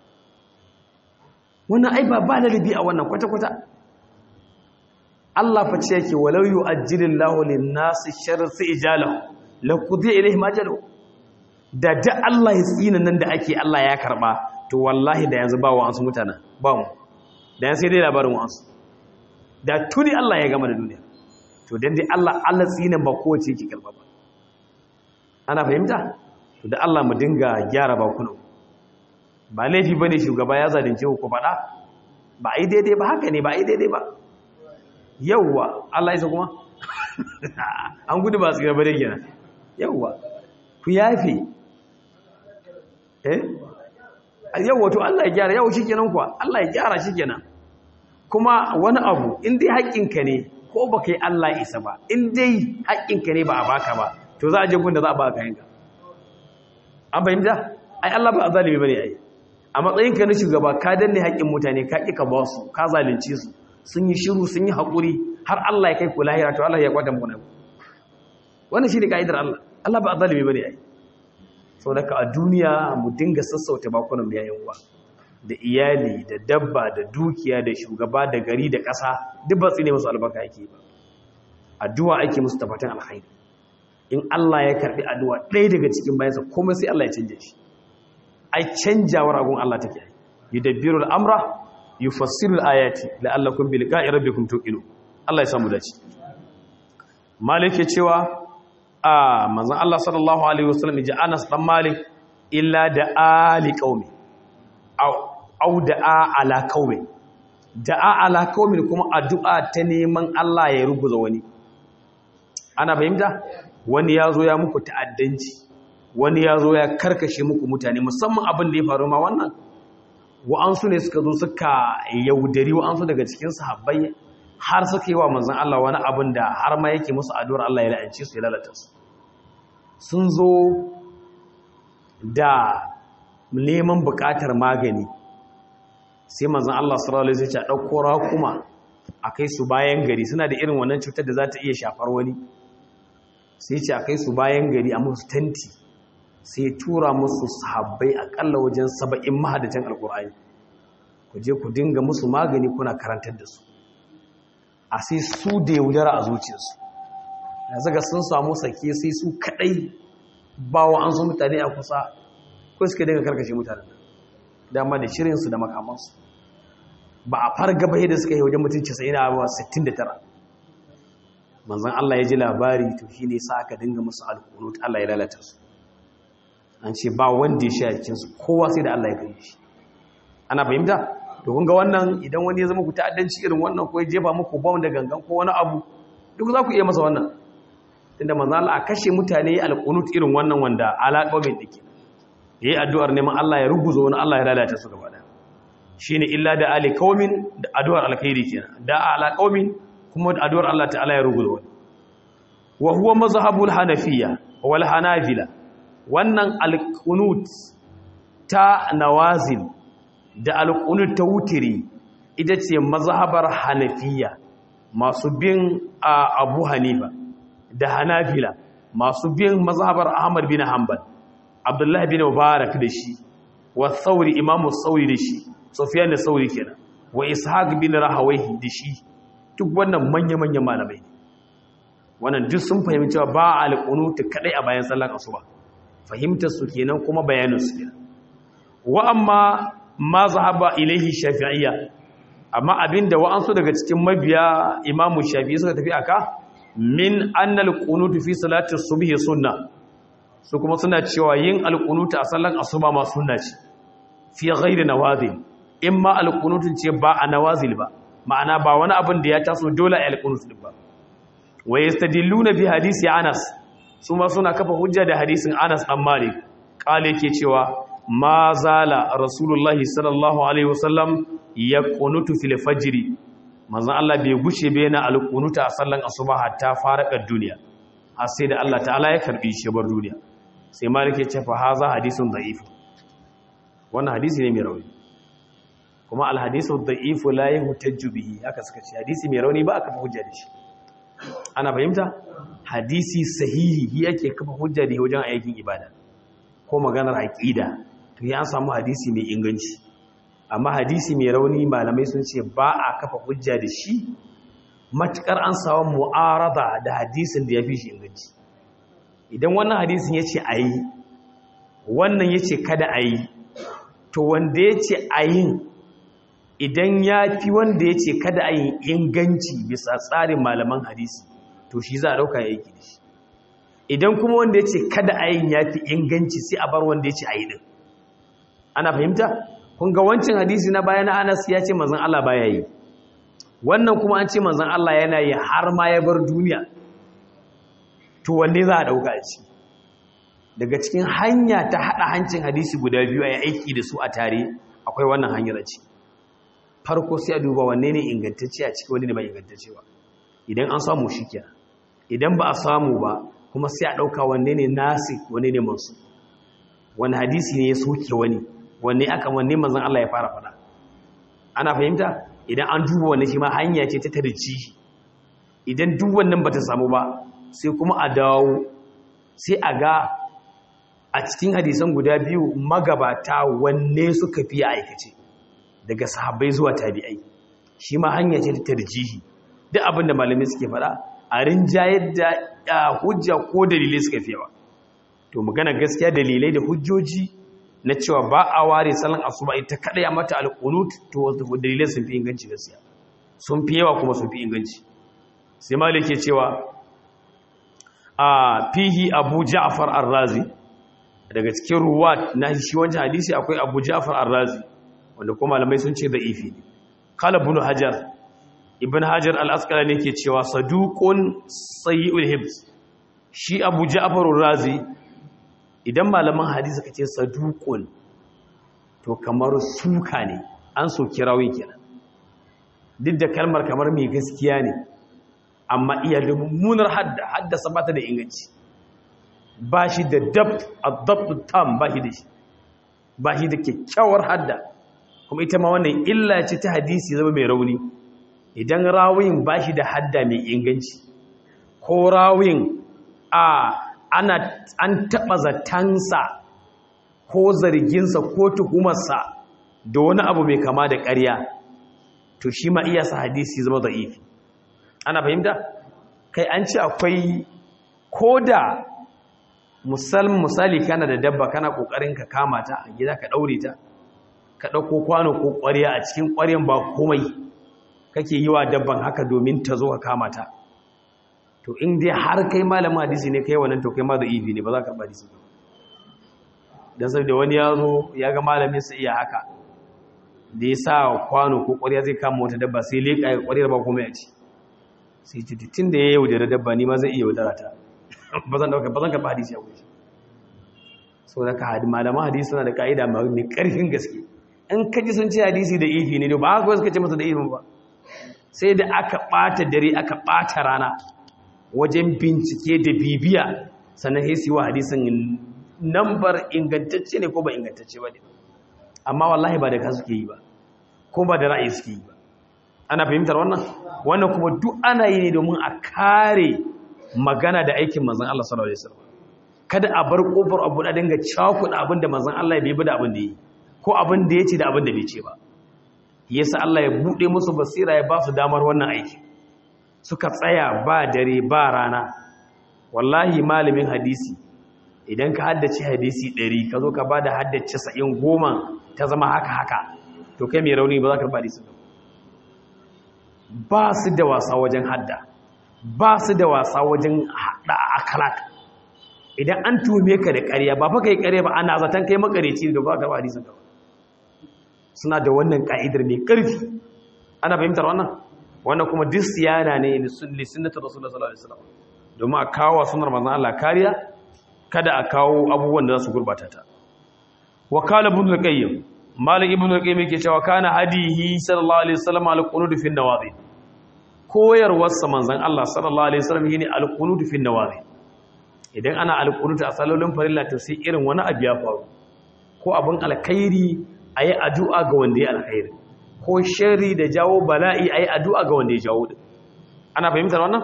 wannan ai ba ba lalibi a wannan kwata-kwata Allah fa ce yake walau yu'ajjilillahu lin-nasi sharra ijalahu la qudiya ilayhim ajalu da da Allah ya tsina nan da ake Allah ya karba to wallahi da yanzu ba wa ansu mutanen ba mu da yanzu sai dai labarin wasu da tuni Allah ya gama da duniya to dan dai Allah Allah tsina ba kowace yake karba ba ana fahimta to da Allah mu dinga gyara bakunan ba laifi bane shugaba ya zalunce ku faɗa ba ai daidai ba haka ne ba ai daidai ba yawwa Allah ya kuma an gudu ba su gaba da kenan yawwa ku yafe eh yawwa to Allah ya gyara yau shikenan kuwa Allah ya gyara shikenan kuma wani abu in dai haƙƙinka ne ko baka yi Allah isa ba in dai haƙƙinka ne ba a baka ba to za a je gun da za a baka yanka an fahimta ai Allah ba a zalimi bane ai a matsayin ka na shugaba ka danne haƙƙin mutane ka ƙi ka ba su ka zalunce su sun yi shiru sun yi haƙuri har Allah ya kai ku lahira to Allah ya kwata mu nan wannan shine kaidar Allah Allah ba a zalimi bane ai saboda ka a duniya mu dinga sassauta bakunan mu yayin uwa da iyali da dabba da dukiya da shugaba da gari da ƙasa duk ba tsine musu albarka yake ba addu'a ake musu tabbatan alkhairi in Allah ya karbi addu'a ɗaya daga cikin bayansa komai sai Allah ya canje shi ai canjawar agun Allah take yi yudabbiru al-amra yufassiru al-ayati la'allakum bi liqa'i rabbikum tuqinu Allah ya samu dace Malik ya cewa a manzon Allah sallallahu alaihi wasallam ya Anas dan Malik illa da ali qaumi aw aw da'a ala qaumi da'a ala qaumi kuma addu'a ta neman Allah ya rubuza wani ana fahimta wani ya zo ya muku ta'addanci wani ya zo ya karkashe muku mutane musamman abin da ya faru ma wannan wa'ansu ne suka zo suka yaudari wa'ansu daga cikin sahabbai har suka yi wa manzan Allah wani abin da har ma yake musu addu'ar Allah ya la'ance su ya lalata su sun zo da neman buƙatar magani sai manzan Allah sallallahu alaihi wasallam ya dauko rakuma akai su bayan gari suna da irin wannan cutar da za ta iya shafar wani sai ce akai su bayan gari a musu tanti sai tura musu sahabbai akalla wajen saba'in mahadacin alkur'ani ku je ku dinga musu magani kuna karantar da su a sai su da yaudara a zuciyarsu da zaga sun samu sake sai su kadai ba wa an su mutane a kusa ko suka dinga karkashe mutanen dama da shirinsu da makamansu ba a farga bai da suka yi wajen mutum 69 manzan Allah ya ji labari to shi ne sa aka dinga musu alkunut Allah ya lalata su an ce ba wanda ya sha cikinsu kowa sai da Allah ya gani shi ana fahimta to kun ga wannan idan wani ya zama ku ta'addanci irin wannan ko ya jefa muku bom da gangan ko wani abu duk za ku iya masa wannan tunda manzo Allah a kashe mutane alqunut irin wannan wanda alaƙomin dake yayi addu'ar neman Allah ya ruguzo wani Allah ya lalata su gaba daya shine illa da ali qaumin da addu'ar alkhairi kenan da ala qaumin kuma da addu'ar Allah ta'ala ya ruguzo wani wa huwa mazhabul hanafiyya wal hanabila wannan alqunut ta nawazil da alqunut ta wutiri ita ce mazhabar hanafiya masu bin abu hanifa da hanafila masu bin mazhabar ahmad bin hanbal abdullahi bin mubarak da shi wa sauri imamu sauri da shi sufyan da sauri kenan wa ishaq bin rahawayhi da shi duk wannan manya-manyan malamai wannan duk sun fahimci cewa ba alqunut kadai a bayan sallar asuba fahimtar su kenan kuma bayanin su kenan wa amma ma zahaba ilaihi shafi'iyya amma abinda wa'ansu daga cikin mabiya imamu shafi'i suka tafi aka min annal qunutu fi salati subhi sunna su kuma suna cewa yin alqunutu a sallan asuba ma sunna ce fi ghairi nawazil imma alqunutun ce ba a nawazil ba ma'ana ba wani abin da ya taso dole a alqunut din ba wa yastadilluna bi hadisi Anas su ma suna kafa hujja da hadisin Anas dan Malik kale ke cewa ma zala rasulullahi sallallahu alaihi wasallam ya kunutu fil fajri manzon Allah bai gushe bai na alqunuta a sallan asuba hatta farakar duniya har sai da Allah ta'ala ya karbi shi bar duniya sai malik ya ce fa haza hadisun da'if wannan hadisi ne mai rauni kuma al hadisu da'if la yuhtajju bihi haka suka ce hadisi mai rauni ba aka fa hujja da shi ana fahimta hadisi sahihi yake kafa hujja da wajen aikin ibada ko maganar aqida to ya samu hadisi mai inganci amma hadisi mai rauni malamai sun ce ba a kafa hujja da shi matukar an samu mu'arada da hadisin da ya fi shi inganci idan wannan hadisin ya ce a yi wannan yace kada a yi to wanda yace a yin idan ya fi wanda yace kada a yi inganci bisa tsarin malaman hadisi to shi za a dauka ya yi da shi idan kuma wanda yace kada a yin ya fi inganci sai a bar wanda yace a yi din ana fahimta kun ga wancan hadisi na bayan Anas ya ce manzon Allah baya yi wannan kuma an ce manzon Allah yana yi har ma ya bar duniya to wanne za a dauka shi daga cikin hanya ta hada hancin hadisi guda biyu ayi aiki da su a tare akwai wannan hanyar a ciki farko sai a duba wanne ne ingantacce a ciki wanne ne ba ingantacce ba idan an samu shi kenan idan ba a samu ba kuma sai a dauka wanne ne nasik wanne ne mansu wani hadisi ne ya soke wani wanne aka wanne manzon Allah ya fara fada ana fahimta idan an duba wannan shi ma hanya ce ta tarjihi idan duk wannan bata samu ba sai kuma a dawo sai a ga a cikin hadisan guda biyu magabata wanne suka fi aikace daga sahabbai zuwa tabi'ai shi ma hanya ce ta tarjihi duk abin da malamai suke fada a rinjayar da hujja ko dalilai suka fi yawa to magana gaskiya dalilai da hujjoji na cewa ba a ware salon asuba ita kada ya mata alqunut to dalilai sun fi inganci gaskiya sun fi yawa kuma sun fi inganci sai malik ke cewa a fihi abu ja'far ar-razi daga cikin ruwat na shi wancan hadisi akwai abu ja'far ar-razi wanda kuma malamai sun ce da'ifi ne qala ibn hajar ibn hajar al-asqalani ke cewa saduqun sayyi'ul hibs shi abu ja'far ar-razi idan malaman hadisi kace saduqun to kamar suka ne an so kirawi kenan duk da kalmar kamar mai gaskiya ne amma iya da mummunar hadda haddasa bata da inganci ba shi da dab adabtu tam ba shi da shi ba shi da kyakkyawar hadda kuma ita ma wannan illa ce ta hadisi zama mai rauni idan rawin ba shi da hadda mai inganci ko rawin a ana an taɓa zatansa ko zarginsa ko tuhumarsa da wani abu mai kama da ƙarya to shi ma iya sa hadisi zama za'ifi ana fahimta kai an ce akwai ko da misali kana da dabba kana ƙoƙarin ka kama ta a gida ka ɗaure ta ka ɗauko kwano ko ƙwarya a cikin ƙwaryan ba komai kake yi wa dabban haka domin ta zo ka kama ta to in dai har kai malamin hadisi ne kai wannan to kai ma da ibi ne ba za ka karɓa hadisi ba dan saboda wani ya zo ya ga malamin sa iya haka da ya sa kwano ko ƙwarya zai kama wata dabba sai leƙa ya ƙwaryar ba komai a ci sai ce tun da ya yaudara dabba ni ma zai iya yaudara ta ba zan dauka ba zan karɓa hadisi a wuce so da ka hadi malaman hadisi suna da ka'ida mai ƙarfin gaske in ka ji sun ce hadisi da ifi ne ba haka suka ce masa da ifin ba sai da aka ɓata dare aka ɓata rana wajen bincike da bibiya sannan sai su yi wa hadisin nambar ingantacce ne ko ba ingantacce ba ne amma wallahi ba da ka suke yi ba ko ba da ra'ayi suke yi ba ana fahimtar wannan wannan kuma duk ana yi ne domin a kare magana da aikin manzon Allah sallallahu alaihi wasallam kada a bar kofar abu da dinga cakuɗa abin da manzon Allah ya bai da abin da yi ko abin da ya ce da abin da bai ce ba yasa Allah ya bude musu basira ya ba su damar wannan aiki suka tsaya ba dare ba rana wallahi malamin hadisi idan ka haddace hadisi 100 ka zo ka bada haddace 90 goma ta zama haka haka to kai mai rauni ba za ka ba hadisi ba ba su da wasa wajen hadda ba su da wasa wajen hada akalat idan an tume ka da ƙarya ba fa kai ƙarya ba ana zaton kai makareci da ba ka ba hadisin ka suna da wannan ka'idar mai ƙarfi ana fahimtar wannan wannan kuma duk siyana ne li sunnati rasulullah sallallahu alaihi wasallam domin a kawo sunnar manzon Allah kariya kada a kawo abubuwan da za su gurbata ta wa qala ibn al-qayyim malik ibn al-qayyim yake cewa kana hadihi sallallahu alaihi wasallam al-qunut fi an-nawazi koyarwar sa manzon Allah sallallahu alaihi wasallam yene al-qunut fi an-nawazi idan ana al-qunut a salolin farilla to sai irin wani abu ya faru ko abun alkhairi ayi addu'a ga wanda ya alkhairi ko shari da jawo bala'i ayi addu'a ga wanda ya jawo din ana fahimtar wannan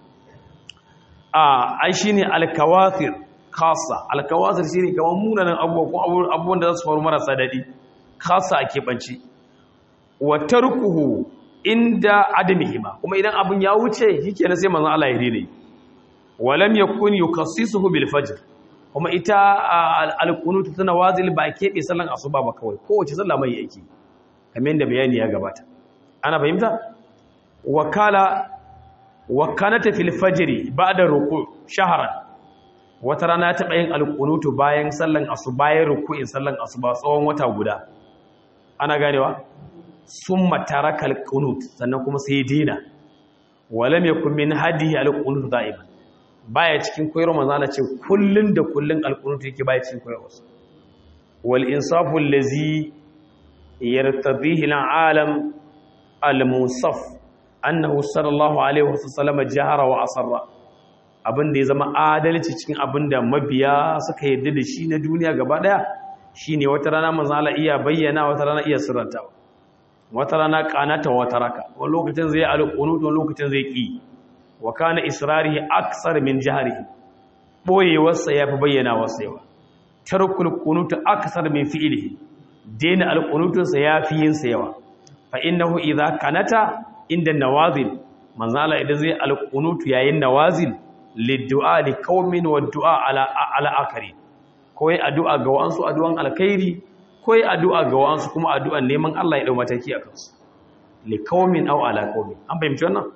a ai shine al-kawathir khassa al-kawathir shine kaman munanan abubuwa ko abubuwan da za su faru marasa dadi khassa a keɓance wa tarkuhu inda adamihima kuma idan abun ya wuce shikenan sai manzon Allah ya dide walam yakun yukassisuhu bil fajr kuma ita alkunutu tana wazil ba keɓe sallan asuba ba kawai kowace sallah mai yake kamar yadda bayani ya gabata ana fahimta wakala wakanata fil fajri ba'da ruku shahran wata rana ta yin alkunutu bayan sallan asuba bayan ruku'in sallan asuba tsawon wata guda ana ganewa summa taraka alqunut sannan kuma sai dina walam yakun min hadihi alqunut da'iman baya cikin koyarwa manzo Allah ce kullun da kullun alqunut yake baya cikin koyarwa wal insafu allazi yartadihi alalam almusaf annahu sallallahu alaihi wasallam jahara wa asarra abinda ya zama adalci cikin abinda mabiya suka yadda da shi na duniya gaba daya shine wata rana manzo Allah iya bayyana wata rana iya sirrantawa wata rana kanata wata raka wani lokacin zai alqunut wani lokacin zai ki wa kana israrihi aksar min jahrihi boyewarsa yafi bayyana wasa yawa tarkul qunut aksar min fi'lihi dena alqunutunsa yafi yin sa yawa fa innahu idza kanata inda nawazil manzala idan zai alqunutu yayin nawazil liddu'a li qaumin wa du'a ala ala akari koyi addu'a ga wa'ansu addu'an alkhairi koyi addu'a ga wa'ansu kuma addu'an neman Allah ya dau mataki a kansu li qaumin aw ala qaumin an fahimci wannan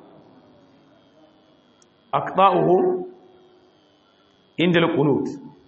aqta'uhu inda alqunut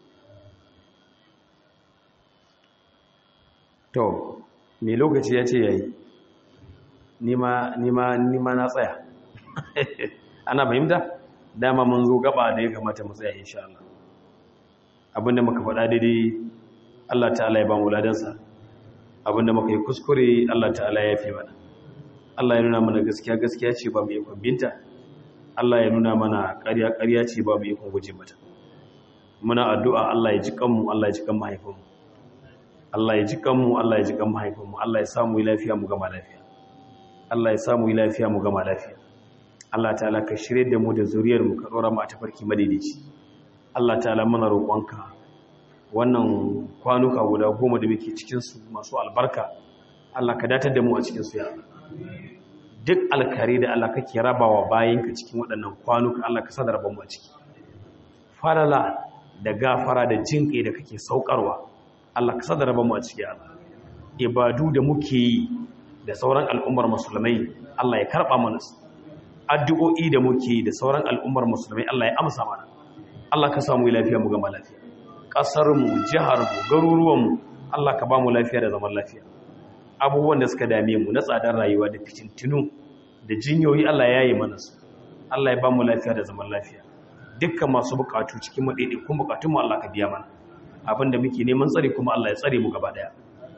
to me lokaci ya ce yayi nima nima nima na tsaya ana fahimta dama mun zo gaba da ya kamata mu tsaya insha Allah abinda muka faɗa daidai Allah ta'ala ya ba mu ladansa abinda muka yi kuskure Allah ta'ala ya fi mana Allah ya nuna mana gaskiya gaskiya ce ba mu yi binta Allah ya nuna mana ƙarya ƙarya ce ba mu yi guje mata muna addu'a Allah ya ji kanmu Allah ya ji kan mahaifinmu Allah ya ji kanmu Allah ya ji kan mahaifinmu Allah ya samu lafiya mu gama lafiya Allah ya samu yi lafiya mu gama lafiya Allah ta'ala ka shirye da mu da zuriyar mu ka dora mu a tafarki madaidaici Allah ta'ala muna roƙonka wannan kwanuka guda goma da muke cikin su masu albarka Allah ka datar da mu a cikin su ya duk alkari da Allah kake rabawa bayinka cikin waɗannan kwanuka Allah ka sadar mu a ciki farala da gafara da jinƙai da kake saukarwa Allah ka sadar mu a ciki Allah ibadu da muke yi da sauran al'ummar musulmai Allah ya karɓa mana su addu'o'i da muke da sauran al'ummar musulmai Allah ya amsa mana Allah ka samu lafiya mu gama lafiya ƙasarmu jiharmu garuruwanmu Allah ka ba mu lafiya da zaman lafiya abubuwan da suka dame mu na tsadar rayuwa da fitintinu da jinyoyi Allah ya yi mana su Allah ya ba mu lafiya da zaman lafiya dukkan masu bukatu cikin maɗaiɗaikun bukatunmu Allah ka biya mana abinda muke neman tsare kuma Allah ya tsare mu gaba ɗaya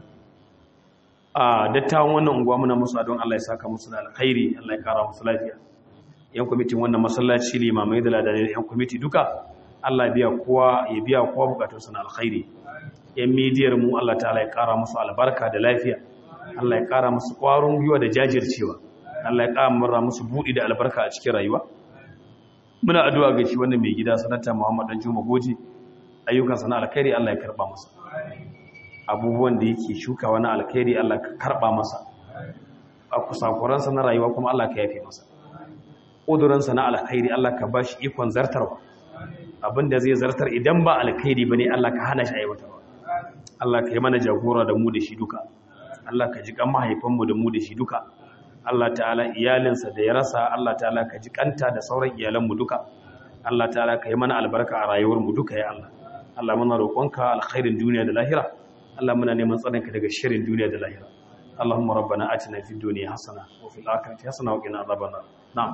a dattawan wannan unguwa muna musu don Allah ya saka musu da alkhairi Allah ya kara musu lafiya yan kwamitin wannan masallaci limamai da ladanai yan kwamiti duka Allah biya kowa ya biya kowa bukatun na alkhairi yan midiyar mu Allah ta'ala ya kara musu albarka da lafiya Allah ya kara musu kwarin gwiwa da jajircewa Allah ya kara murra musu budi da albarka a cikin rayuwa muna addu'a ga shi wannan mai gida sanata Muhammad dan Juma Goji ayyukan sana alkhairi Allah ya karba masa abubuwan da yake shukawa na alkhairi Allah ka karba masa a kusakuransa na rayuwa kuma Allah ka yafe masa ƙuduransa na alkhairi Allah ka ba shi ikon zartarwa abinda zai zartar idan ba alkhairi ba ne Allah ka hana shi aiwatarwa Allah ka yi mana jagora da mu da shi duka Allah ka ji kan mahaifanmu da mu da shi duka Allah ta'ala iyalinsa da ya rasa Allah ta'ala ka ji kanta da sauran iyalanmu duka Allah ta'ala ka yi mana albarka a rayuwarmu duka ya Allah Allah muna roƙonka alkhairin duniya da lahira Allah muna neman tsarinka daga shirin duniya da lahira Allahumma rabbana atina fid dunya hasana wa fil akhirati hasana wa qina adhaban nar na'am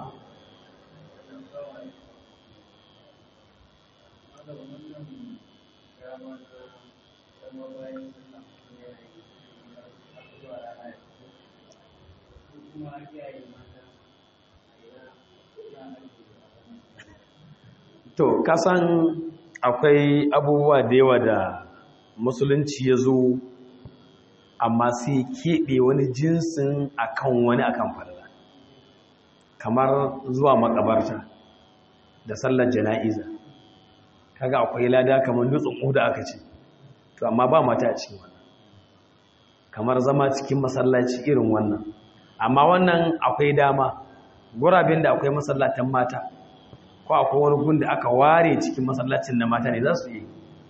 to kasan akwai abubuwa da yawa da musulunci ya zo amma sai keɓe wani jinsin akan wani akan farla kamar zuwa makabarta da sallar jana'iza kaga akwai lada kamar dutsen ƙuda aka ce to amma ba mata a cikin wannan kamar zama cikin masallaci irin wannan amma wannan akwai dama gurabin da akwai masallatan mata ko akwai wani gun da aka ware cikin masallacin na mata ne za su yi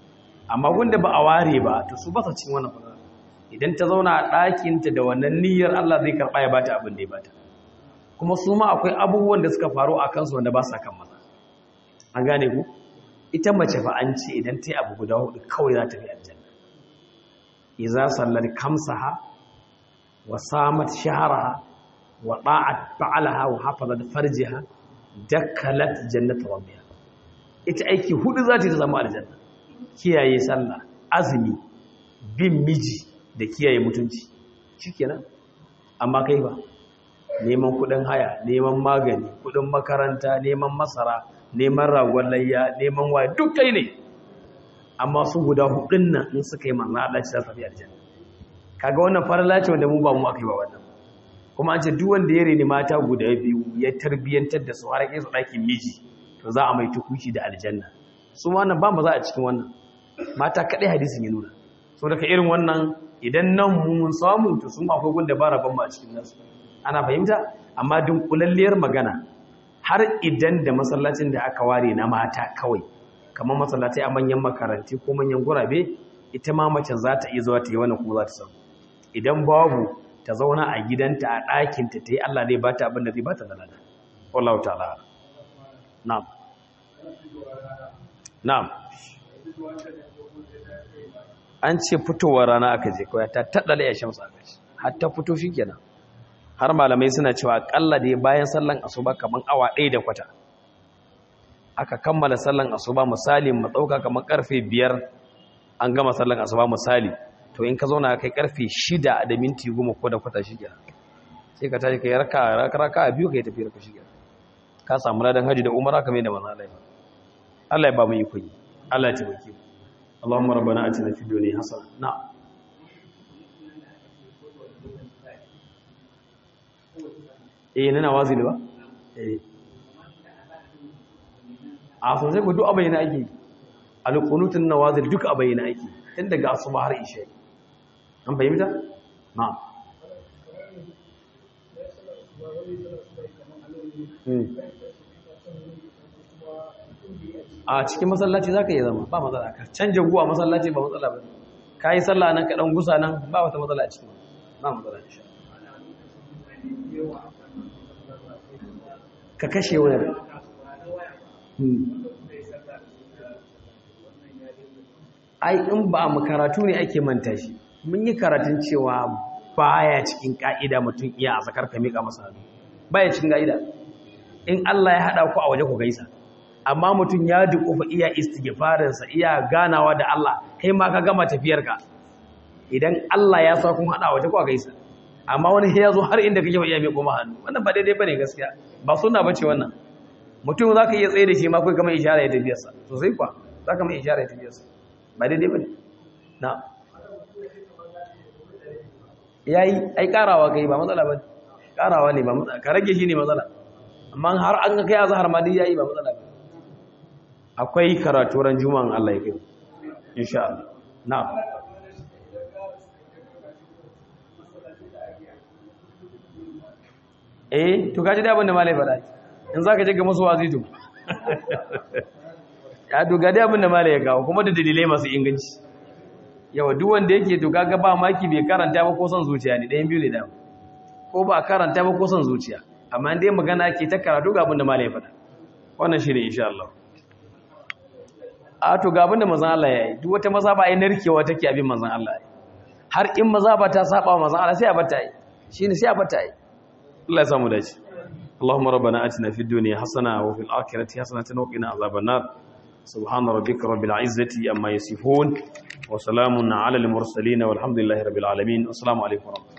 amma wanda ba a ware ba to su ba su cin wannan fara idan ta zauna a ɗakinta da wannan niyyar Allah zai karɓa ya bata abin da ya bata kuma su ma akwai abubuwan da suka faru a kansu wanda ba sa kan maza an gane ku ita mace fa an ce idan ta yi abu guda hudu kawai za ta fi aljanna iza sallar kamsaha wa samat shaharaha wa da'at ba'alaha wa hafazat farjiha dakkalat jannata rabbiha ita aiki hudu za ta yi zama aljanna kiyaye sallah azumi bin miji da kiyaye mutunci shikenan amma kai ba neman kudin haya neman magani kudin makaranta neman masara neman ragon layya neman waya duk kai ne amma su guda hudun nan in suka yi manna Allah ci za su fi aljanna kaga wannan farala ce wanda mu ba mu akai ba wannan kuma an ce duk wanda ya reni mata guda biyu ya tarbiyantar da su har kai su ɗakin miji to za a mai tukuci da aljanna su ma wannan ba mu za a cikin wannan mata kaɗai hadisin ya nuna so daga irin wannan idan nan mun samu to sun akwai gunda ba rabon mu a cikin nasu ana fahimta amma dunkulalliyar magana har idan da masallacin da aka ware na mata kawai kamar masallatai a manyan makaranti ko manyan gurabe ita ma mace za ta iya zuwa ta yi wannan kuma za ta samu idan babu ta zauna a gidanta a ɗakinta ta yi Allah zai bata abin da zai bata da lada wallahu ta'ala na'am na'am an ce fitowar rana aka je kawai ta taɗala ya shamsa aka ce har ta fito shi kenan har malamai suna cewa akalla da bayan sallan asuba kaman awa ɗaya da kwata aka kammala sallan asuba misali mu ɗauka kaman ƙarfe biyar an gama sallan asuba misali to in ka zauna kai ƙarfe shida da minti goma ko da kwata shi kenan sai ka tashi kai raka raka a biyu kai tafi raka shi kenan ka samu ladan haji da umara kamar da manzo Allah ya Allah ya ba mu iko yi Allah ya taimake mu اللهم ربنا اتنا في الدنيا حسنه نعم eh nana wazili ba eh a sosai ku duk abayina ake alqunutun nawazil duk abayina ake tun daga asuba har isha an fahimta na'am a cikin masallaci za ka yi zama ba matsala ka canja guwa masallaci ba matsala ba ka yi sallah nan ka ɗan gusa nan ba wata matsala cikin ba matsala insha ka kashe wani ai in ba mu karatu ne ake manta shi mun yi karatun cewa baya cikin ka'ida mutum iya a zakar ka miƙa masa hannu baya cikin ka'ida in Allah ya haɗa ku a waje ku gaisa amma mutum ya dukufa iya istighfarinsa iya ganawa da Allah kai ma ka gama tafiyarka idan Allah ya sa kun hada waje ko gaisa amma wani ya zo har inda kake iya mai koma hannu wannan ba daidai bane gaskiya ba sunna bace wannan mutum zaka iya tsaye da shi ma kai kamar ishara ya tafiyarsa to sai kwa zaka mai ishara ya tafiyarsa ba daidai bane na yayi ai karawa kai ba matsala bane karawa ne ba matsala ka rage shi ne matsala amma har an ga kai azhar ma dai yayi ba matsala bane akwai karatu ran juma'an Allah ya kai insha Allah na'am eh to kaji da abin da malai faɗa in zaka je ga musu wazitu ya doga da abin da malai ya kawo kuma da dalilai masu inganci yawa duk wanda yake to kaga ba maki bai karanta ba ko son zuciya ne ɗayan biyu ne da ko ba karanta ba ko son zuciya amma dai magana ke ta karatu ga abin da malai ya faɗa wannan shi ne insha Allah a to ga abinda manzon Allah ya yi duk wata mazhaba ai narkewa take abin manzon Allah har in mazhaba ta saba manzon Allah sai a bata yi shine sai a bata yi Allah ya samu dace اللهم ربنا آتنا في الدنيا حسنة وفي الآخرة حسنة وقنا عذاب النار سبحان ربك رب العزة أما يصفون وسلام على المرسلين والحمد لله رب العالمين والسلام عليكم ورحمة الله